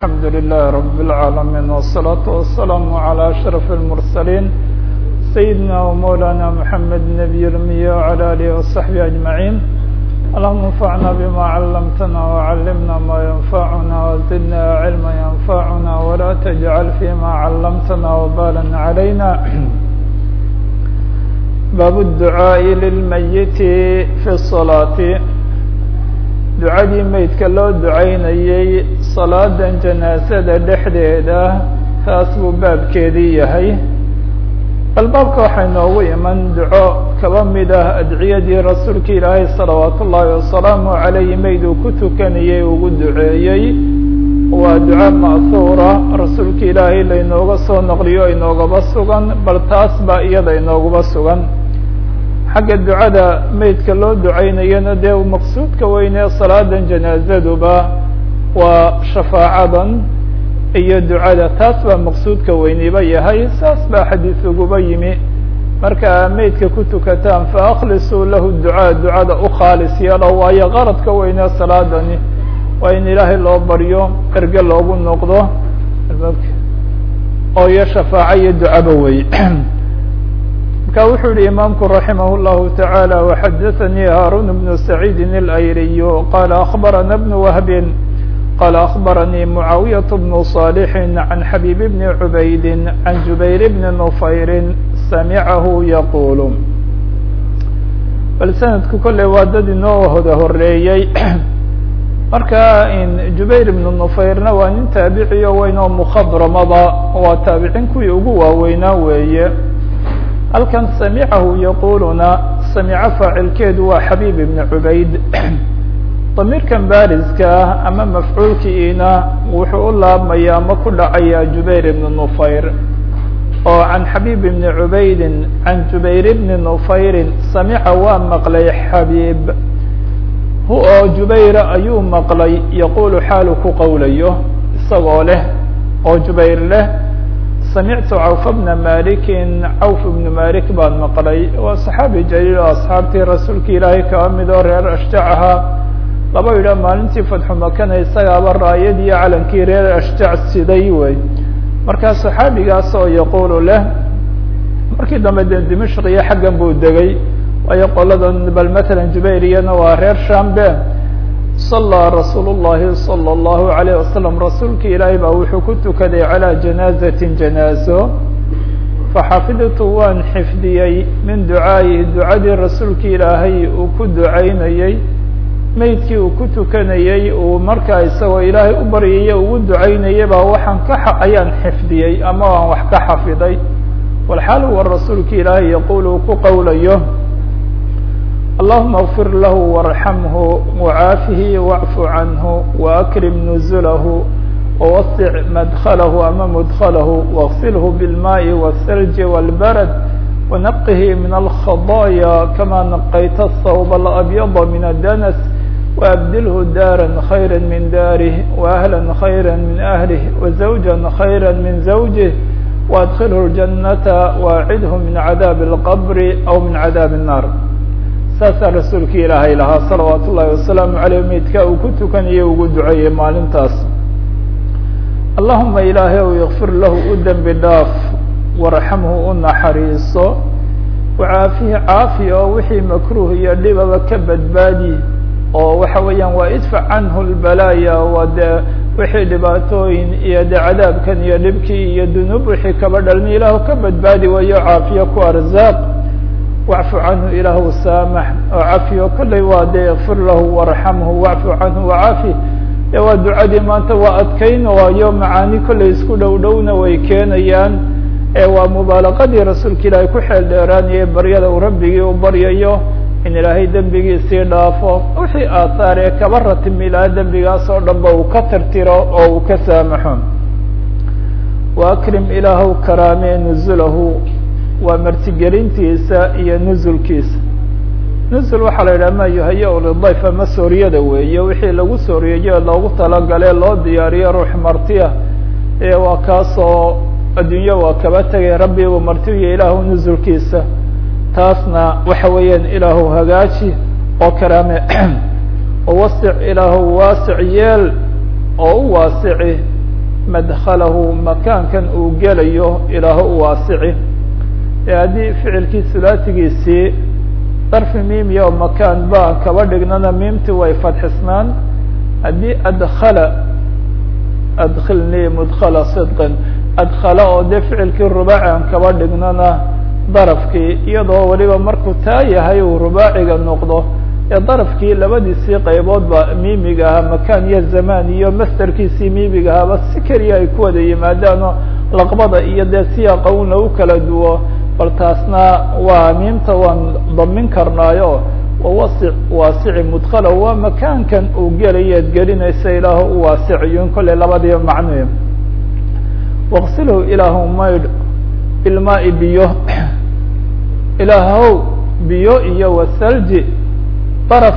الحمد لله رب العالمين والصلاة والسلام على أشرف المرسلين سيدنا ومولانا محمد النبي الأمي وعلى آله وصحبه أجمعين اللهم انفعنا بما علمتنا وعلمنا ما ينفعنا وزدنا علما ينفعنا ولا تجعل فيما علمتنا وبالا علينا باب الدعاء للميت في الصلاة ducadii meydka loo ducaynayey salaadan janaasada dhexdeeda taas buu baabkeedii yahay bal baabka waxay noogu iman duco kaba mid ah adciyadii rasuulka ilaahay salawaat ullaahi wasalaamu calayhi meyd uu ku tukanayey ugu duceeyey waa duca ma'huura rasuulka ilaahay laynooga soo naqliyo inoogaba sugan bal taas baa iyada inooguba sugan xagga ducada meydka loo ducaynayana dee maqsuudka weynee salaadan janaazaduba waa shafaacadan iyo ducada taas baa maqsuudka weyniba yahay saas baa xadiis uguba yimi marka meydka ku tukataan faaklisuu lahu ducaa ducada u khaalis yeelo waayo qaradka weynee salaadani waa in ilaahay loo baryo erge loogu noqdo oo iyo shafaaco iyo ducaba wey marka wuxuu yihi imaamku raximah الlahu taعaalى وxadaثnii haarun بن سacيidi الأyriy qala أخbarana بن whb qala أخbaranii muعaawiyaة بن صاlح عan xabيb بn عubayd عan jubayr بn نufayr samicahu yaqul bal sanadku kolley waa dad inoo hoda horeeyey marka jubayr ibn nufayrna waa nin taabiciyo weyn oo mukhabramada waa taabicin kuwii ugu waaweynaa weeye halkan samicahu yaquluna samico faacilkeedu waa xabiib ibn cubayd damiirkan baariska ah ama mafcuulkiina wuxuu u laabmaya ama ku dhacaya jubayr ibn nufayr oo can xabiib ibni cubaydin can jubayr ibni nufayrin samica waa maqlay xabiib hu oo jubayra ayuu maqlay yaqulu xaalu ku qowlayo isagoo leh oo jubayr leh samictu cawf bna malikin cawf ibnu malik baan maqlay waa saxaabi jaliil oo asxaabtii rasuulka ilaahay kaba mid oo reer ashjac ahaa laba yidhah maalintii fatxu makana isagaaba raayadii calankii reer ashjac siday wey markaa saxaabigaas oo yaqulu leh markii dambe de dimashq iyo xaggan buu degay waayo qoladan bal matalan jubayriyana waa reer shambe صلى رsuuل الlahi صلى الlه عليه وsلم rasuulka ilaahay baa wuxuu ku tukaday عalى جanاaزة جanاaزo faxafidtu waan xifdiyey min ducaaئihi ducadii rasuulka ilaahay uu ku ducaynayey meydkii uu ku tukanayey uu markaa isagoo ilaahay u baryaya ugu ducaynayay baa waxaan ka ayaan xifdiyey ama aan wax ka xafiday walxaal wa rasuulka ilaahay yaqul uu ku qowlayo اللهma اغfir lah وارحمه وعاaفه واعف عnه وأkرم نزله ووسع مدخله ama مدخله واغسله بالماء والثلج والبرد ونقه من الخضايا كما نقyت الثوب الأبيض من الدنس وأبدله dاrا خيرا من dاره وأهلا خيرا من أهله وزوجا خيرا من زوجه وأدخله الجنة وأعده من عذاب القبر أو من عذاب النار saasaa rasuulka ilaahay lahaa salawaat ullaahi wasalaamu caleyh meydka uu ku tukanayay ugu duceeyey maalintaas allahuma ilaahay ow yakfir lahu u dembi dhaaf warxamhu u naxariiso wacaafihi caafi oo wixii makruuh iyo dhibaba ka badbaadi oo waxa weeyaan waa idfac canhu lbalaaya waa dee wixii dhibaatooyin iyo dee cadaabkan iyo dhibkii iyo dunuub wixii kaba dhalmi ilaahu ka badbaadi wayo caafiyo ku arzaaq wacfu canhu ilaahu saamax oo cafiyo kollay waa dee ikfir lahu warxamhu wacfu canhu wacafi dee waa ducadii maanta waa adkayn waayo macaani kollay isku dhow dhowna way keenayaan ee waa mubaalaqadii rasuulka ilaahay ku xeel dheeraanayay baryada uu rabbigii u baryayo in ilaahay dembigiisii dhaafo wixii aahaar ee kaba ratimi lahaa dembigaas oo dhan ba uu ka tirtiro oo uu ka saamaxo wa akrim ilaahu karaamee nuzulahu waa martigelintiisa iyo nuzulkiisa nuzul waxaa la yidhaha ma yuhaya lidayf ama sooriyada weeye wixii lagu sooriyeyo loogu talagale loo diyaariyo ruux martiya ee waa kaasoo adduunyo waa kaba tegay rabbi uu martiyo ilaahu nuzulkiisa taasna waxa weeyaan ilaahu hagaaji oo karaame oo wasic ilaahu waasic yeel oo u waasici madkhalahu makaankan uu gelayo ilaaho u waasici ee haddii ficilkii sulaatigiisii darfi miimiya oo makaan ba kaba dhignana miimti way fadxisnaan haddii adkala adkilnii mudkhala sidqin adkala oo dee ficilkii rubaaci aan kaba dhignana darafkii iyadoo weliba markuu taa yahay uu rubaaciga noqdo ee darafkii labadiisii qayboodba miimiga ahaa makaan iyo zamaan iyo masterkiisii miimiga ahaaba si keliya ay ku wada yimaadaanoo laqbada iyo dee siyaaqa un lagu kala duwo bal taasna waa miimta waan damin karnaayo wawasic waasici mudkhala waa makaankan uu gelayeed gelinaysa ilaahu u waasiciyo in kolley labadiiba macnuya waqsilhu ilaahu maydh bilmaai biyo ilaahow biyo iyo wasalji baraf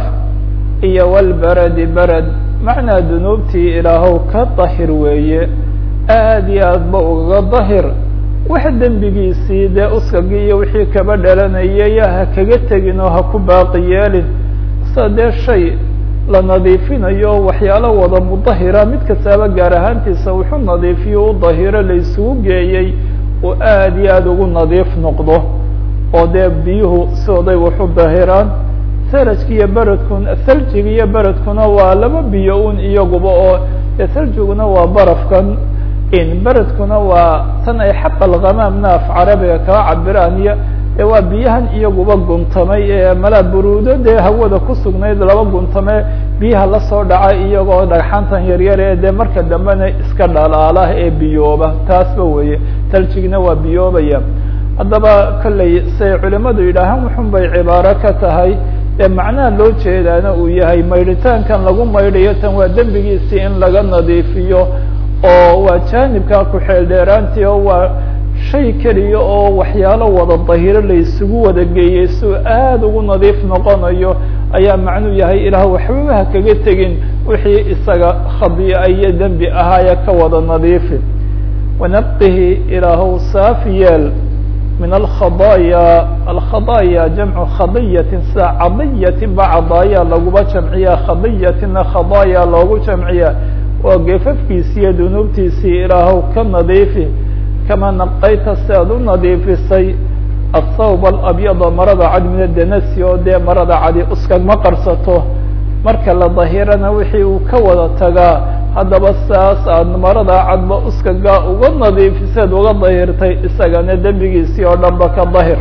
iyo walberadi berad macnaa dunuubtii ilaahow ka dahir weeye aad iyo aad ba ugaga dahir wax dembigiisii dee uskagii iyo wixii kaba dhalanayay ha kaga tegin oo ha ku baaqi yeelin sa dee shay la nadiifinayo waxyaalo wada mudahira mid kastaaba gaar ahaantiisa wuxuu nadiifiyo u dahiro la isugu geeyey oo aad iyo aada ugu nadiif noqdo oo dee biyuhu sidooday waxu dahiraan sarajka iyo beredkun saljiga iyo beredkuna waa laba biyo un iyaguba oo saljiguna waa barafkan in beredkuna waa tan ay xaqa alghamaamna af carabiga kaga cabiraan iyo ee waa biyahan iyaguba guntamay ee malaa buruudo dee hawada ku sugnayd laba guntame biyaha lasoo dhacay iyagoo dhagxantan yaryar ee dee marka dambena iska dhalaala ee biyooba taasba weeye taljigna waa biyoobaya haddaba kolley say culimadu yidhaahaan wuxun bay cibaaro ka tahay ee macnaha loo jeedaana uu yahay maydhitaankan lagu maydhayo tan waa dembigiisii in laga nadiifiyo oo waa jaanibka ku-xeel dheeraantii oo waa shay keliya oo waxyaalo wada dahiro la isugu wada geeyey si uu aada ugu nadiif noqonayo ayaa macnuu yahay ilaah waxbaba ha kaga tegin wixii isaga khadii'a iyo dembi ahaaya ka wada nadiifi wanaqihi ilaahow saafi yeel min alkhadaaya alkhadaaya jamcu khadiyatin sida cadiyatin ba cadaaya laguba jamciya khadiyatina khadaaya loogu jamciya waa gefafkiisiiyo dunuubtiisii ilaahow ka nadiifi kama naqayta si aad u nadiifisay athawb alabyada marada cad min adanasi oo dee marada cadi uskagma qarsato marka la dahirana wixii uu ka wada tagaa haddaba saas aad marada cadba uskaga uga nadiifiseed uga dahirtay isagana dembigiisii oo dhan ba ka dahir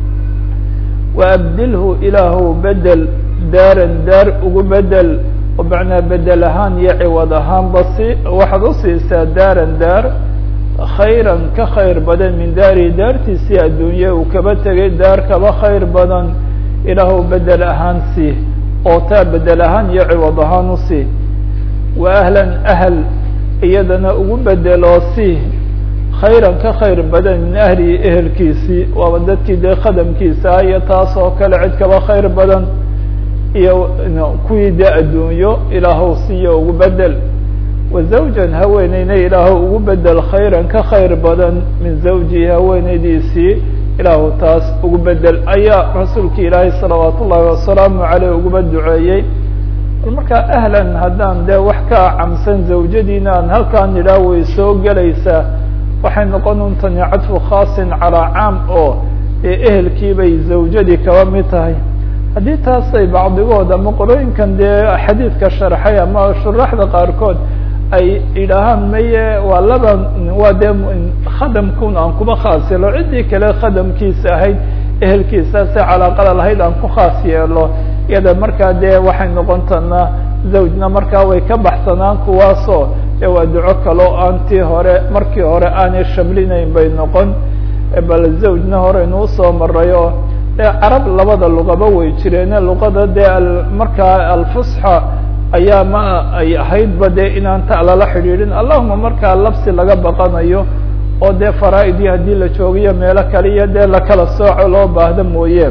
waabdilhu ilaahu bedel daaran daar ugu bedel oo macnaa bedel ahaan iyo ciwad ahaanba si waxaad usiisaa daaran daar khayran ka khayr badan min daari daartiisii adduunye uu kaba tegay daar kaba khayr badan ilaahu bedel ahaan sii oo taa bedel ahaan iyo ciwad ahaan usii wa ahlan ahl iyadana ugu bedeloo sii khayran ka khayr badan min ahlihi ehelkiisii waaba dadkii dee khadamkiisa iyo taas oo kale cid kaba khayr badan iyo kuwii dee adduunyo ilaahow siiyo ugu bedel wa zawjan haweeneyna ilaahow ugu bedel khayran ka khayr badan min zawjihi haweeneydiisii ilaahu taas ugu bedel ayaa rasuulki ilaahay salawaat ullahi wasalaamu caleyh uguba duceeyey markaa ahlan haddaan dee wax ka camsan zawjadiina aan halkaan nidhaah way soo gelaysaa waxay noqon untani cadfu khaasin calaa caam oo ee ehelkii bay zawjadii kaba mid tahay haddii taasay bacdigood ama qorooyinkan dee xadiidka sharxay ama shuraxda qaarkood ay idhaahaan maye waa laba waa dee khadamkun aan kuba khaas yeelo ciddii kale khadamkiisa ahayd ehelkiisa se calaaqada lahayd aan ku khaas yeelo iyada markaa dee waxay noqon tanaa zawjna markaa way ka baxsanaan kuwaasoo ee waa duco kaloo aan tii hore markii hore aanay shamlinayn bay noqon bal zawjna horeynu usoo maray oo dee carab labada luqaba way jireene luqada dee markaa alfusxa ayaa ma ay ahaydba dee inaan ta lala xidhiidhin allahuma markaa labsi laga baqanayo oo dee faraa-idii haddii la joogiyo meelo kale iyo dee lakala sooco loo baahda mooye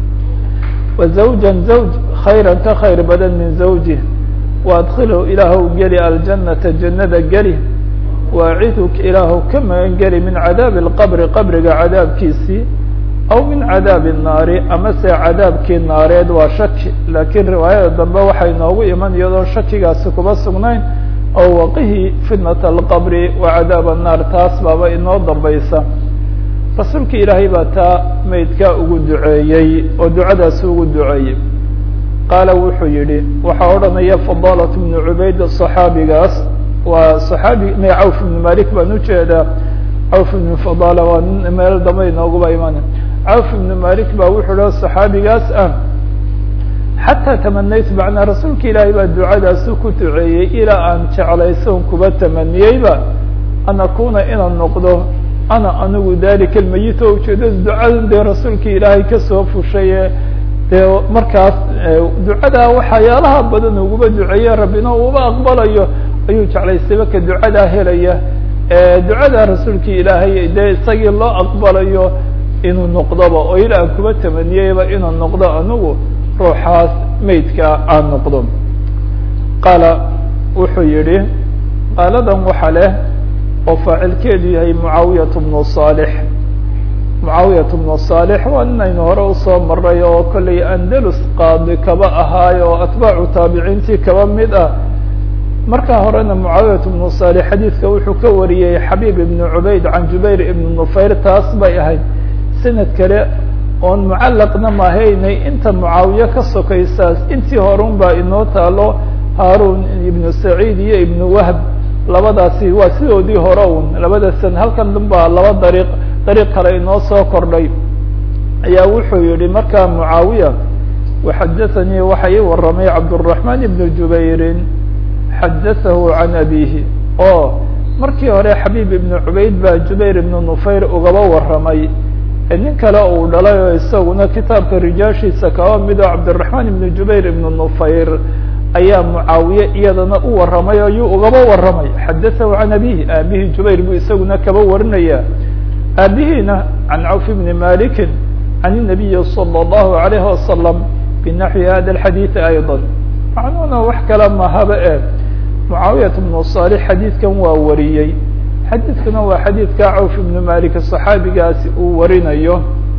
wa zawjan zawj khayran ka khayr badan min zawjih waadkilhu ilaahow geli aljanata jannada geli waaciduk ilaahow ka magan geli min cadaabi alqabri qabriga cadaabkiisii aw min cadaabi الnaari ama se cadaabkii naareed waa shaki laakiin riwaayada dambe waxay noogu iman iyadoo shakigaasi kuba sugnayn oo waqihi fitnata alqabri wa cadaab annaar taas baaba inoo dambaysa rasuulka ilaahay baa taa maydkaa ugu duceeyey oo ducadaasi ugu duceeyey qaala wuxuu yidhi waxaa odhanaya fadalat bnu cubayd صaxaabigaas waa صaxaabi m cawf ibnu malik baan ujeedaa cawf ibnu fadala waa nin meel dambe inooguba imaan cawf ibnu malik ba wuxuu ha صaxaabigaas ah xataa tamanaytu macnaa rasuulka ilaahay baa ducadaasi ku duceeyey ilaa aan jeclayson kuba tamaniyeyba an akuna inaan noqdo ana anigu dalika almayit oo ujeedada ducadan dee rasuulka ilaahay kasoo fushaye dee markaas ducadaa waxyaalaha badan uguba duceeye rabbina uba aqbalayo ayuu jeclaystayba ka ducadaa helaya ducada rasuulka ilaahay dee isagii loo aqbalayo inuu noqdoba oo ilaa aan kuba tamaniyeyba inuu noqdo anigu ruuxaas maydka aan noqdo qaala wuxuu yihi qaaladan waxa leh oo faacilkeedu yahay mucaawiyat bnu صaalix mucaawiyat bnu صaalix waa ninaynu hore usoo maray oo kollay andalus qaadi kaba ahaayo oo atbaacu taabiciintii kaba mid ah markaa horena mucaawiyat bnu صaalix xadiidka wuxuu ka wariyey xabiib ibnu cubayd can jubayr ibnu nufayr taas bay ahayd sanad kale oon mucalaqna mahaynay inta mucaawiye ka sokaysaas intii horun baa inoo taalo haarun ibnu saciid iyo ibnu wahb labadaasi waa sidoodii hore un labada san halkan dhan baa laba dariiq dariiq kale inoo soo kordhay ayaa wuxuu yihi markaa mucaawiya waxadathanii waxa ii waramay cabdالرaحman ibn jubayrin xadatahu can abihi oo markii hore xabiib ibnu cubayd baa jubayr ibnu nufayr ugaba waramay nin kale uu dhalay oo isaguna kitaabka rijaashiisa kaba mido cabdالرaحman ibnu jubayr ibnu nufayr ayaa mucaawiye iyadana u waramay o yuu ugaba waramay xadatahu can abihi aabihi jubayr buu isaguna kaba warinaya aabihiina can cawf bni maliki can الnabiyi salى الlahu عalayhi wasalam binaxwi hada اxadiiثi ayضا macnuhuna wax kale mahaba e mucaawiyat bnu صaalix xadiidkan waa wariyey xadiidkuna waa xadiidka cawf ibnu malik صaxaabigaasi uu warinayo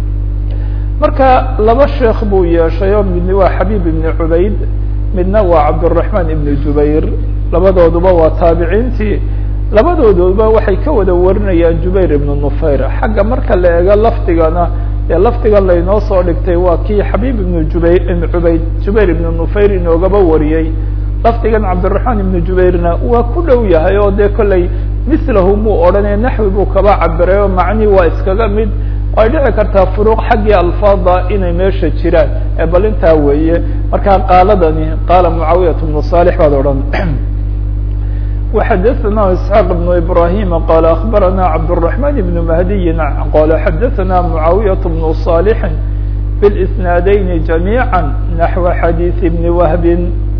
marka laba sheekh buu yeeshay oo midna waa xabiib ibni cubayd midna waa cabdالرaحman ibn jubayr labadooduba waa taabiciintii labadooduba waxay ka wada warinayaan jubayr ibn nufayr xagga marka la eego lafdigana ee lafdigan laynoo soo dhigtay waa kii xabiib ibn jubayr ibn cubayd jubayr ibn nufayr inoogaba wariyey lafdigan cabdالرaحman ibn jubayrna waa ku dhow yahay oo dee kollay mislahu muu odhanaya naxwi buu kaba cabiray oo macnii waa iskaga mid ay dhici kartaa furuuq xaggii alfaada inay meesha jiraan ee bal intaa weeye markaa qaaladani qaala mucaawiyat bnu صaalix baad odhan وxadaثna isxaaq بn ibrahim qala akbarana cabdالرaحman ibn mahdiyi qala xadaثna mucaawiyaة bnu صaalح bاsnaadayni جamيعا naxو xadiiث bni wahbin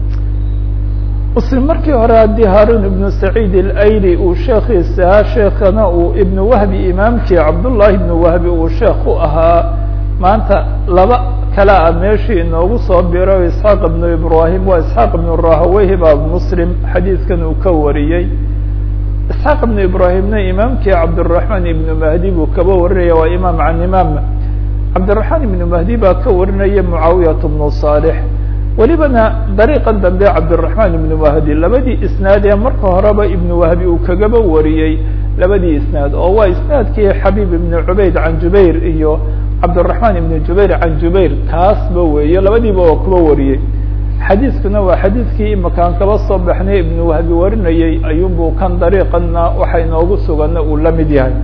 muslim markii hore haddii haarun ibnu saciid اlayli uu sheekiisahaa sheekana uu ibnu wahbi imaamkii cabdullahi ibnu wahbi uu sheekh u ahaa maanta laba kale a meeshii inoogu soo biro isxaaq ibnu ibrahim waa isxaaq ibnu rahaweyhi baa muslim xadiidkan uu ka wariyey isxaaq ibnu ibrahimna imaamkii cabdالرaحman ibnu mahdi buu kaba warinaya waa imaam can imaam cabdالرaحman ibnu mahdi baa ka warinaya mucaawiyat bnu صaalح welibana dariiqan dambe cabdالرaحman ibnu wahdi labadii isnaad ee marka horeba ibnu wahbi uu kagaba wariyey labadii isnaad oo waa isnaadkii xabiib ibnu cubayd can jubayr iyo cabdالرaحman ibnu jubayr can jubayr kaasba weeye labadiiba waa kuba wariyey xadiiskuna waa xadiidkii imakaan kaba soo baxnay ibnu wahbi warinayey ayuunbuu kan dariiqana waxa inoogu sugana uu la mid yahay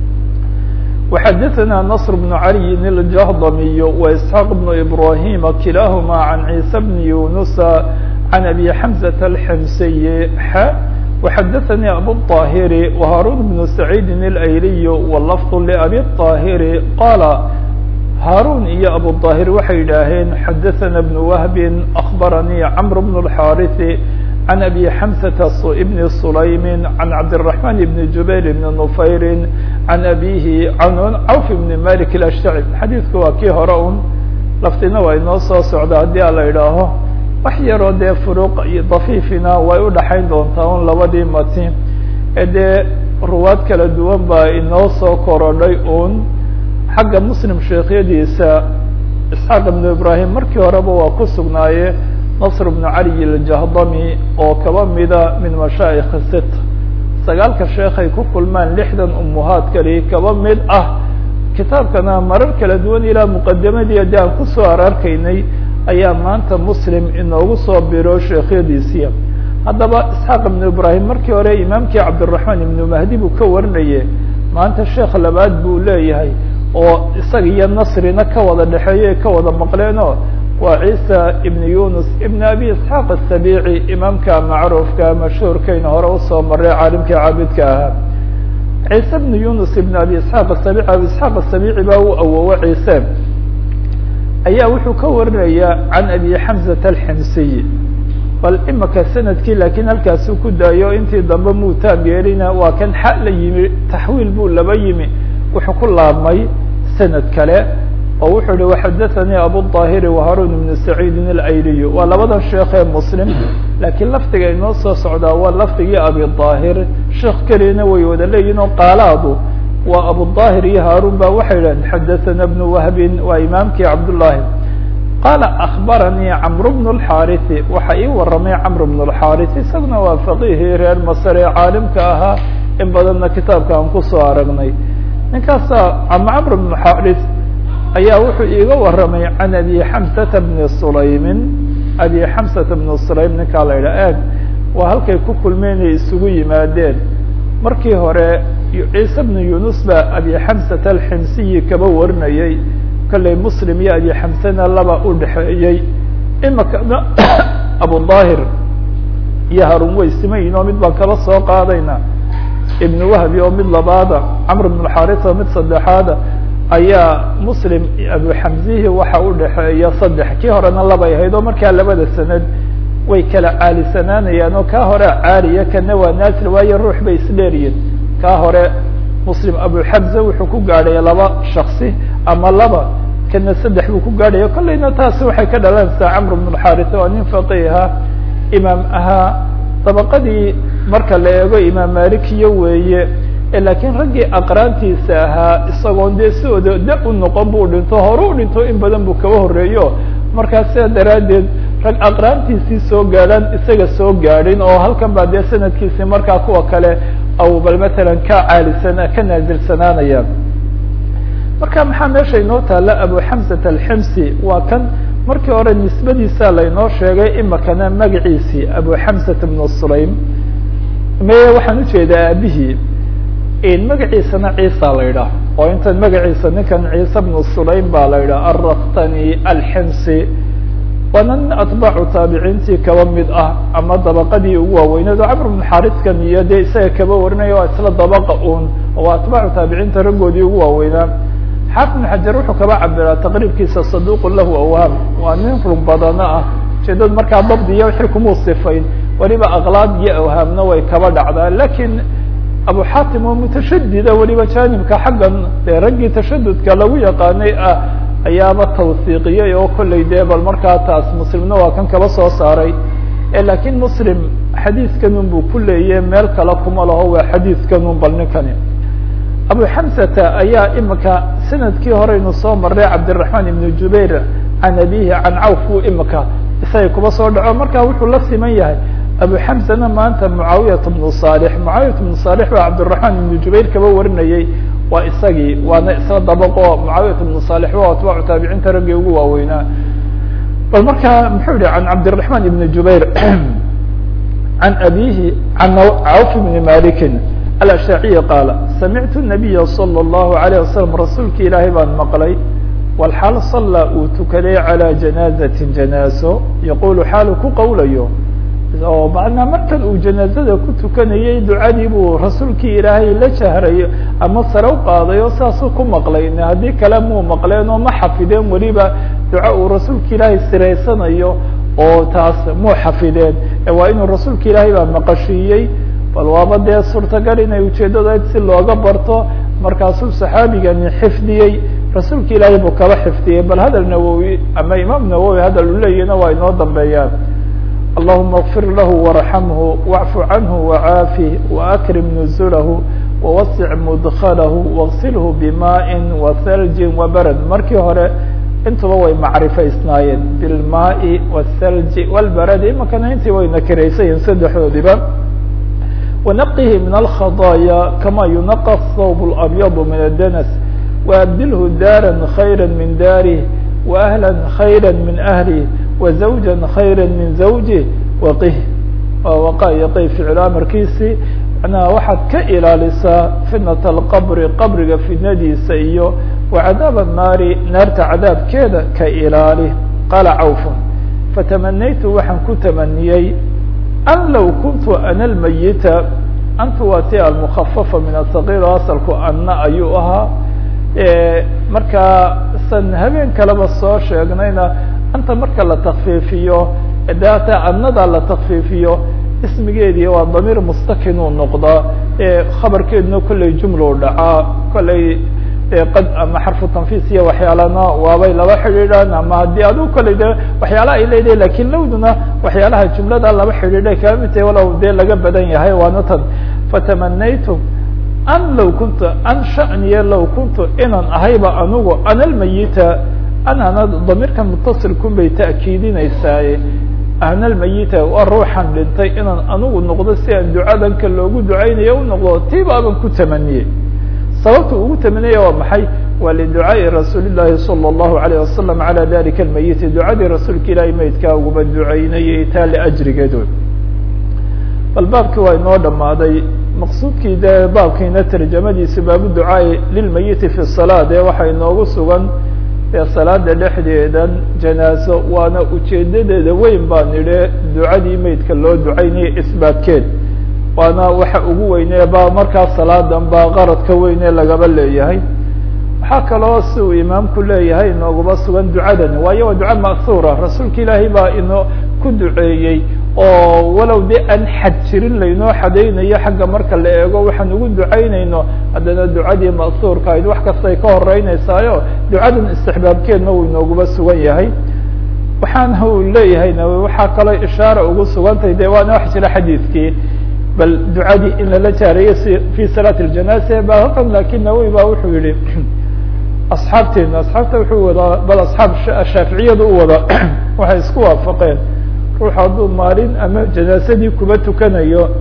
وxadثna نصر بن علي الجهضمي وإسحاq بن إبراهيم كiلاahma عن عيسى بن يuنس عن أبي حمزة الحمسي ح وxadثnي أبو الطاهر وهاrون بن سعيد الأيلي واللفظ لأبي الطاهر qال هاrون iyo أبو الطاهر waxay yidhaaheen xadثna بن وهب أخبرني عمرو بن الحارث عن أبي حمزة بن سليم عن عبدالرحمن بن جبير بن نفير عن أبيه عن عوف بن مالك الأشتعي xadيiثku waa kii hore un laftina waa inoo soo socda haddii a la idhaaho wax yaroo dee furuuq iyo dafiifina way udhaxayn doontaa un labadii mati ee dee ruwaad kala duwan baa inoo soo korodhay un xagga muslim sheekhyadiisa isxaaq ibnu ibrahim markii horeba waa ku sugnaaye nasr bnu cali aljahdami oo kaba mida min mashaa'ikh sit sagaalka sheekhay ku kulmaan lixdan umuhaad kali kaba mid ah kitaabkana marar kala duwan ilaa muqadamadii adi aan kusoo ararkaynay ayaa maanta muslim inoogu soo biro sheekhyadiisiya haddaba isxaaq ibnu ibraahim markii hore imaamkii cabdiraxmaan ibnu mahdi buu ka warinaye maanta sheekh labaad buu leeyahay oo isaga iyo nasrina ka wada dhexeeyo ka wada maqleenoo waa ciisa ibn yunus ibn abi isxaaq asabici imaamka macruufka mashhuurkayna hore usoo maray caalimkii caabidka ahaa ciise ibn yunus ibn abi isxaaq asabici abi isxaaq asabici baa u awowo ciise ayaa wuxuu ka warinaya can abi xamzat alximsiy bal imika sanadkii lakiin halkaasuu ku daayo intii dambe muu taab yeelina waa kan xa la yimi taxwiil buu laba yimi wuxuu ku laabmay sanad kale oo wuxuu hi waxadathanii abuلطaahiri وhaarun ibn saciidin اlayliy waa labadan sheekee muslim laakiin lafdiga inoo soo socdaa waa lafdigii abi طaahir sheekh keliyana way wada leeyihin oo qaalaadu waa abuلطaahir iyo haarun ba waxay idhahdeen xadaثana bn wahbin waa imaamkii cabdالlahi qaala akbaranii camr bn اxaariثi waxa ii waramay camr bn اxaariث isaguna waa faqihii reer masr ee caalimka ahaa in badanna kitaabka aan kusoo aragnay ninkaasa ama camr bn xaariث ayaa wuxuu iiga waramay can abi xamsata bni sulaymin abi xamsata bni sulaym ninkaa la yidhah eg waa halkay ku kulmeenay isugu yimaadeen markii hore ciise bnu yunus baa abi xamsata alximsiyi kaba warinayay kollay muslim iyo abi xamsana laba u dhexeeyey imikana abudaahir iyo harun way simayin oo mid baan kaba soo qaadayna ibn wahbi oo mid labaada camr bn xaris oo mid saddexaada ayaa muslim abu xamzihi waxa u dhexeeya saddex kii horena labay ahayd oo markaa labada sanad way kala caalisanaanayaan oo kaa hore caaliya kana waa naasir waayo ruux bay isdheeriyin kaa hore muslim abu xamze wuxuu ku gaadhay laba shaksi ama laba kana saddex buu ku gaadhaya kollayna taasi waxay ka dhalanaysaa camr bn xaris waa nin faqiha imaam ahaa dabaqadii marka la eego imaam malikiyo weeye lakiin raggii aqraantiisa ahaa isagoon dee sidooda da u noqon buu dhinto hore u dhinto in badan buu kaba horreeyo markaa sidaa daraaddeed rag aqraantiisii soo gaadhaan isaga soo gaadhin oo halkan baa dee sanadkiisii markaa kuwa kale aw bal matalan ka caalisana ka naazilsanaanaya marka maxaa meesha inoo taalla abu xamsat alximsi waa kan markii hore nisbadiisa laynoo sheegay imikana magaciisii abu xamsat bnu sulaym me waxaan ujeedaa aabihii magaciisana ciisa la yidhaah oo intan magaciisa ninkan ciise bnu sulaym baa la yidhah arraktani alximsi waana nin atbaacu taabiciintii kaba mid ah ama dabaqadii ugu waaweyneed oo camr bnu xariskan iyo dee isaga kaba warinaya waa isla dabaqa un oo atbaacu taabiciinta raggoodii ugu waaweynaa xaafid bn xajar wuxuu kaba cabiraa taqriibkiisa saduqun lahu awhaam waa nin run badano ah ujeedad markaa dabdiya wixii kumuu sifayn weliba aqlaad iyo awhaamna way kaba dhacdaa lakiin abu xatim oo mutashadida weliba janibka xaggan dee raggii tashadudka lagu yaqaanay ah ayaaba tawsiiqiyey oo kollay dee bal markaa taas muslimna waa kan kaba soo saaray lakiin muslim xadiidkanun buu ku leeyahe meel kale kuma laho waa xadiidkanun bal ninkani abu xamsata ayaa imika sanadkii horeynu soo maray cabdiraxmaan ibnu jubayr can abihi can cawf buu imika isaga kuba soo dhaco marka wuxuu la siman yahay abu xamsana maanta mucaawiyat bnu salix mucaawiyat bnu salix baa cabdiraxmaan ibnu jubayr kaba warinayey waa isagii waana isla dabaqo mucaawiyat bnu salix waa atbaacu taabiciinta raggii ugu waaweynaa bal marka muxuu yihi can cabdiraxmaan ibni jubayr can abihi can cawf ibni malikin alashaaciyi qaala samictu nabiya salى اllahu alayه wasalam rasuulki ilaahay baan maqlay walxaal salla uu tukaday calى janaazatin janaaso yaqulu xaalu ku qowlayo oo macnaa markan uu janaazada ku tukanayay ducadii buu rasuulkii ilaahay la jahrayo ama sare u qaaday oo saasuu ku maqlay haddii kale muu maqleen oo ma xafideen weliba duco uu rasuulka ilaahay siraysanayo oo taas muu xafideen waa inuu rasuulka ilaahay baa maqashiiyey bal waaba dee suurtagal inay ujeeddadayd si looga barto markaasuu saxaabigani xifdiyey rasuulka ilaahay buu kaba xifdiyey bal hadal nawowi ama imaam nawowi hadal uu leeyahina waa inoo dambeeyaan اللهma اغفir lah وارحمه واعف عnه وعاafه وأkرم نزله ووسع مدخله واغسله بmاء وثلج وbrد markii hore intuba way macrifaysnaayeen bilmaai wالthalji wاlbaradi imakana intii way nakiraysayiin saddexdoodiba wanaqihi min alkhadaaya kama yunaqa thawb اlabyad min adanas waabdilhu daara khayra min daarih waahla khayra min ahlih wazawja khayra min zawjih waqih waqayaqi ficil amarkiisii macnaha waxaad ka ilaalisaa fitnat alqabri qabriga fitnadiisa iyo wacadaab annaari naarta cadaabkeeda ka ilaali qaala cawfun fatamanaytu waxaan ku tamaniyey an low kuntu ana lmayita antu waa ti almukhafafa min asagiir asalku anna ayuu ahaa markaa san habeen kaleba soo sheegnayna anta marka la takfiifiyo data annada la takfiifiyo ismigeedii waa damiir mustakinuu noqdaa khabarkeeduna kollay jumlu dhacaa kollay qad ama xarfu tanfiis iyo waxyaalana waabay laba xidhiidhaan ama haddii adigu kollay de waxyaalaha ay leedahay lakin lowduna waxyaalaha jumlada laba xidhiidhay kaa mid tahay walow dee laga badan yahay waana tan fatamanaytu an low kuntu an shaniye low kuntu inaan ahayba anugu ana lmayita anana damiirkan mutasilkun bay ta'kiidinaysaaye ana almayita waa ruuxan dhintay inaan anigu noqdo si aan ducadanka loogu ducaynayo u noqdo tiiba aban ku tamaniyey sababta ugu tamaniyaya waa maxay waa liducaaءi rasuuli llahi salى اllahu alayه wasalam alى dalika almayiti ducadii rasuulka ilaahay maydkaa uguma ducaynayay taa liajrigeed bal baabkii waa inoo dhamaaday maqsuudkii de baabkiina tarjamadiisa baabu ducaai lilmayiti fi salaa dee waxaa inoogu sugan ee salaada dhexdeedan janaaso waana ujeedadeeda weyn baa nidhe ducadii maydka loo ducaynaya isbaatkeed waana waxa ugu weynee ba markaa salaadan baa qaradka weyne lagaba leeyahay waxaa kaloo si uu imaamku leeyahay inooguma sugan ducadani waayo waa duca ma'huura rasuulka ilaahay baa inoo ku duceeyey oo walow de aan xad jirin laynoo xadaynayo xagga marka la eego waxaan ugu ducaynayno haddana ducadii ma'huurka ayd wax kastay ka horeyneysaayo ducadan istixbaabkeedna uu inooguma sugan yahay waxaana uu leeyahayna waxaa kaloo ishaara ugu sugantahay de waana wax jira xadiidkii bal ducadii in lala jaareeyo si fi salaati اljanaasa ba halkan lakin nawowi ba wuxuu yihi asxaabteena asxaabta wuxuu wadaa bal asxaab shaaficiyadu u wada waxay isku waafaqeen ruux hadduu maalin ama janaasadii kuba tukanayo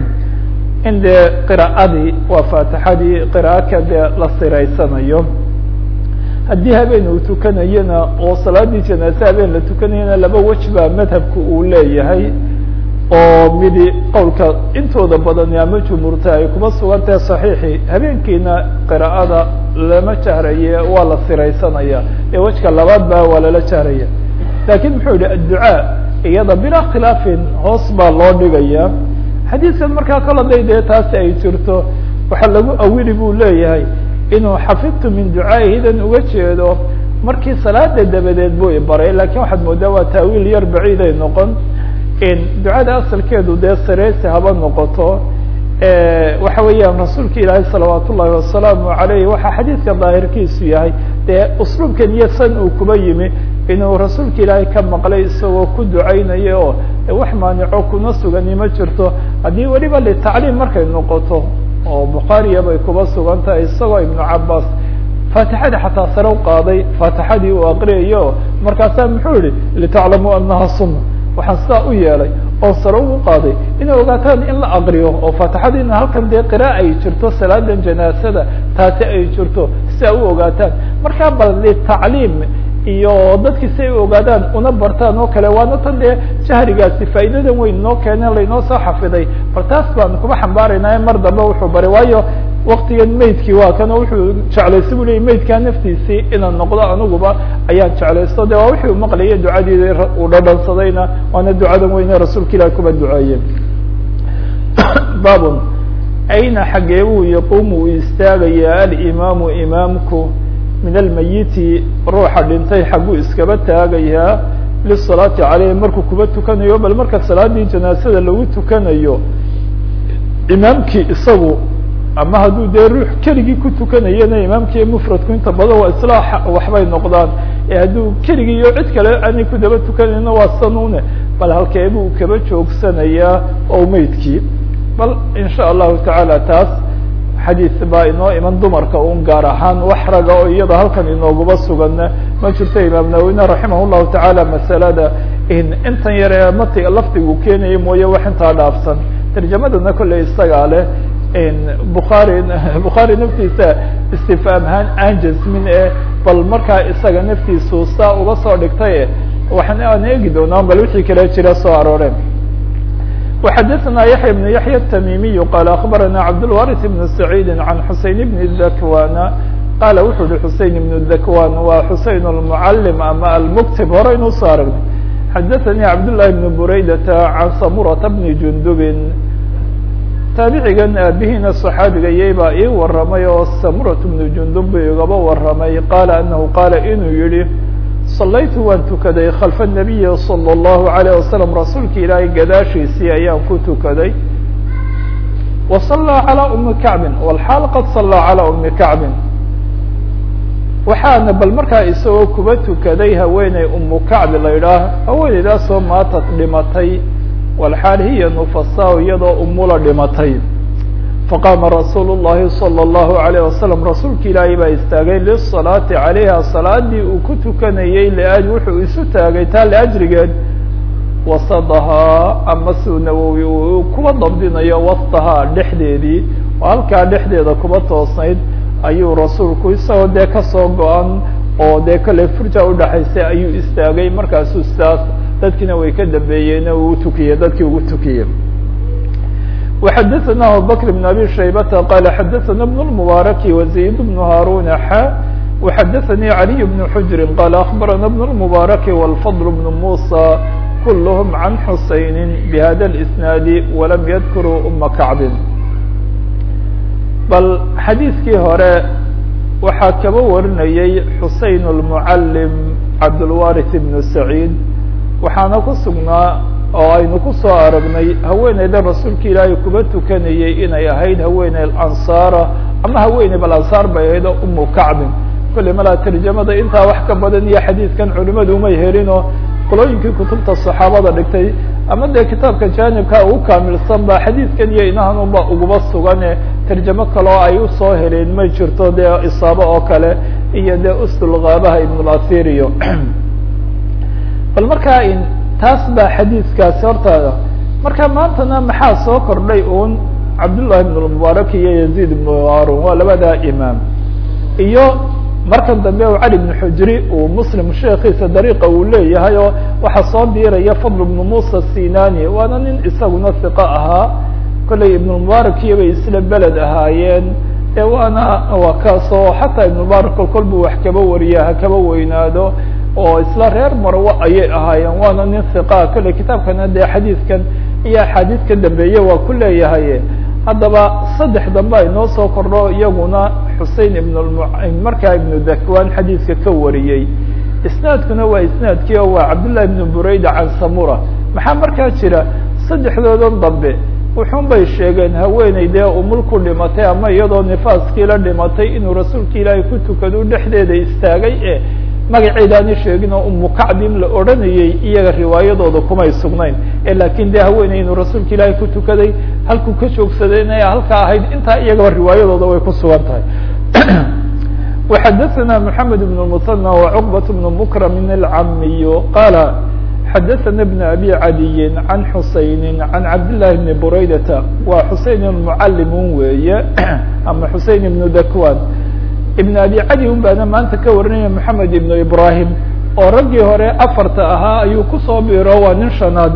in dee qira'adii waa faatixadii qira'aka dee la siraysanayo haddii habeen uu tukanayona oo salaadii janaase habeen la tukanayona laba wej baa madhabka uu leeyahay oo midi qowlka intooda badani ama jumhuurta ay kuma sugan tahay saxiixi habeenkiina qira'ada lama jahraye waa la siraysanaya ee wejka labaad ba waa lala jahraya lakin muxuu yihi adducaa iyada bilaa khilaafin hoos baa loo dhigaya xadiidkan markaa kala day dee taasi ay jirto waxaa lagu awili buu leeyahay inuu xafidtu min ducaa'ihidan uga jeedo markii salaada dabadeed buu ibaray lakin waxaad moodaa waa taawiil yar baciiday noqon ducada asalkeedu dee sareysi haba noqoto waxa weeyaan rasuulka ilaahay salawaat ullahi wasalaamu alayh waxaa xadiidka daahirkiisu yahay dee usluubkan iyo san uu kuba yimi inuu rasuulka ilaahay ka maqlay isagoo ku ducaynayo oo wax maanico kuna sugani ma jirto haddii weliba litacliim markay noqoto oo bukhaariya bay kuba sugan tahay isagoo ibnu cabaas faatixada xataa sare u qaaday faatixadii uu aqriyayo markaasaa muxuu yihi litaclamuu anaha sunna waxaan sidaa u yeelay oo sare ugu qaaday inay ogaataan in la aqriyo oo faatixadiina halkan dee qira'a ay jirto salaadan janaasada taasi ay jirto si ay u ogaataan markaa bal litacliim iyo dadkii si ay u ogaadaan una bartaan oo kale waana tan dee jahrigaasi faa'iidadan weyn noo keeneen laynoo soo xafiday bal taas baan kuma xambaaraynaa mar dambe wuxuu baray waayo waktigan maydkii waa kan oo wuxuu jeclaysa bu leya maydkaa naftiisii inaan noqdo aniguba ayaan jeclaysto de waa wixii u maqlaya ducadii uu dhadhansadayna waana ducadan weyne rasuulka ilahi kuba duceeye babun ayna xagee buu yaquumu uu istaagaya alimaamu imaamku min almayiti ruuxa dhintay xagguu iskaba taagayaa lisalaati caleyh markuu kuba tukanayo bal marka salaadii janaasada lagu tukanayo imaamkii isagu ama hadduu dee ruux keligii ku tukanayana imaamkiiyo mufradku inta badan waa islaax waxbay noqdaan ee hadduu keligii iyo cid kale aanay ku daba tukanayna waa sanune bal halkee buu kaba joogsanayaa oo meydkii bal in sha allahu tacaala taas xadiis baa inoo iman dumarka un gaar ahaan wax raga oo iyada halkan inooguba suganna ma jirto imaam nawowine raximah llahu tacaala masalada intan yar ee matiga lafdigu keenaya mooye wax intaa dhaafsan tarjamadana kolley isagaa leh bukhaari bukhaari naftiisa istifhaam ahaan aan jasmin e bal markaa isaga naftiisu saa uga soo dhigtay waxaan aan eegi doonaa bal wixii kale jira soo arooreen وxadثna yaحyى بن yaحyى التmimiي qال أخbarana cabdالوارث بن سعيid عan xuseين بن الذakwan qala wuxuu hi xuseين بن الذakwan waa xuseين المعلم ama almktib hore inuu soo aragnay xadaثnي cabdاللahi بن buraydة عan samurة بن jundub taabicigan aabihiina صaxaabiga yay baa ii waramay oo samurة بن jundub bu igaba waramay qala anahu qaala inuu yihi صalaytu waan tukaday khalfa الnabiyi salى الlahu عalيه wasalam rasuulka ilaahay gadaashiisii ayaan ku tukaday wa salaa calىa umi kacbin wlxaal qad salaa calىa umi kacbin waxaana bal markaa isagoo kuba tukaday haweeney umu kacbi la idhaah haweeneydaasoo maatad dhimatay walxaal hiya nufasaa iyadoo umula dhimatay faqaama rasuul الlahi salى الlahu عalيه wasalam rasuulka ilaahay baa istaagay lisalaati calayha salaadii uu ku tukanayey l wuxuu isu taagay taa liajrigeed wasadahaa ama suu nawowi uu kuba dabdinayo wastahaa dhexdeedii oo halkaa dhexdeeda kuba toosnayd ayuu rasuulku isagoo dee kasoo go-an oo dee kale furja udhaxaysay ayuu istaagay markaasuu sidaas dadkiina way ka dambeeyeen uu tukiyey dadkii ugu tukiyey وxadثna abubكر بن abي شhaybة qال xadثna بن المبارك وزيد بن هاrون xا وxadثnي علي بن حجر qال أخبرna بن المبارك والفضل بن موسى كلهم عن حuسين بhda الإسناaد وlم ydkrوا أma كعب bal xadيiثkii hore waxaa kaba warinayay xuseين المعلم cabdالوارث بن سعيد waxaana ku sugnaa oo aynu ku soo aragnay haweeneyda rasuulka ilaahay kuba tukanayey inay ahayd haweeney ansaara ama haweeney bal ansaar bay ahayd oo umu kacbin kolley malaa tarjamada intaa wax ka badan iyo xadiidkan culimadu umay helinoo qolooyinkii kutubta saxaabada dhigtay ama dee kitaabka jaanibka ugu kaamilsan ba xadiidkan iyo inahanunba uguba sugane tarjamo kaleo ay usoo heleen may jirto dee isaabo oo kale iyo dee usulgaabaha ibnulathiriyo bal markaa taas baa xadiidkaasi hortaada marka maantana maxaa soo kordhay un cabdullahi ibn lmubaarak iyo yaziid ibn harun waa labada imaam iyo markan dambe u cali ibn xujri uu muslim sheekiisa dariiqa uu leeyahay oo waxaa soo diiraya fadl ibnu musa sinani waana nin isaguna hiqo ahaa kollay ibnulmubaarak iyobay isla beled ahaayeen ee waana waa kaasoo xataa ibnulmubaarak kol kol buu wax kaba wariya ha kaba weynaado oo isla reer marwo ayay ahaayeen waana nin hiqaa kolley kitaabkana dee xadiidkan iyo axaadiid ka dambeeye waa ku leeyahay haddaba saddex dambe ay noo soo kordho iyaguna xusein ibn markaa ibnu dakwan xadiidka ka wariyey isnaadkuna waa isnaadkii oo waa cabdullahi ibnu burayda can samura maxaa markaa jira saddexdoodan dambe wuxuun bay sheegeen haweeney dee umul ku dhimatay ama iyadoo nifaaskii la dhimatay inuu rasuulka ilaahay ku tukado dhexdeeda istaagay e magaceedaani sheegin oo umu kacbin la odhanayey iyaga riwaayadooda kumay sugnayn lakin de haweeney inuu rasuulka ilaahay ku tukaday halkuu ka joogsaday inay halkaa ahayd intaa iyagaba riwaayadooda way ku sugan tahay وxadثna محamed بن المثنى وcقبة بن مكرم الcamiy qala xadثna بن أbي عadiyi عan xuseين عan cabdاللahi بن buraydata waa xusein المعalim weeye ama xusein بن dakwan ibn abi cadi un baana maanta ka warinaya moxamed ibnu ibrahim oo raggii hore afarta ahaa ayuu kusoo biro waa nin shanaad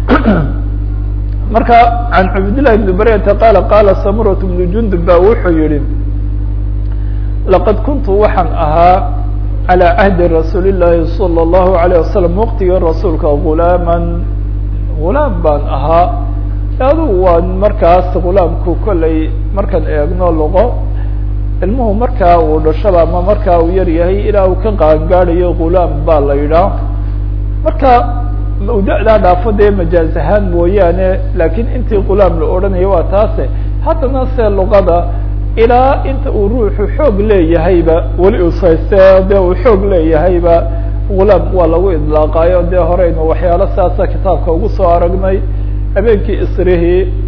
marka can cabdillahi ibni baryata qaala qaala samurat bnu jundub ba wuxuu yihi laqad kuntu waxaan ahaa calى cahdi rasuuli llahi salى اllahu alayه wasalam waqtigii rasuulka gulaaman gulaam baan ahaa adugu waa markaas gulaamku kolley markaan eegno luqo ilmuhu markaa uu dhashaba ama markaa uu yar yahay ilaa uu ka qaangaadayo gulaam baa la yidhaah marka da-daa dhaafo dee majaaz ahaan mooyaane laakiin intii gulaam la odhanayo waa taase haddana se luqada ilaa inta uu ruuxu xoog leeyahayba weli usayste dee uu xoog leeyahayba gulaam waa lagu idlaaqaayo dee horeynu waxyaalo saasa kitaabka ugu soo aragnay habeenkii isrihii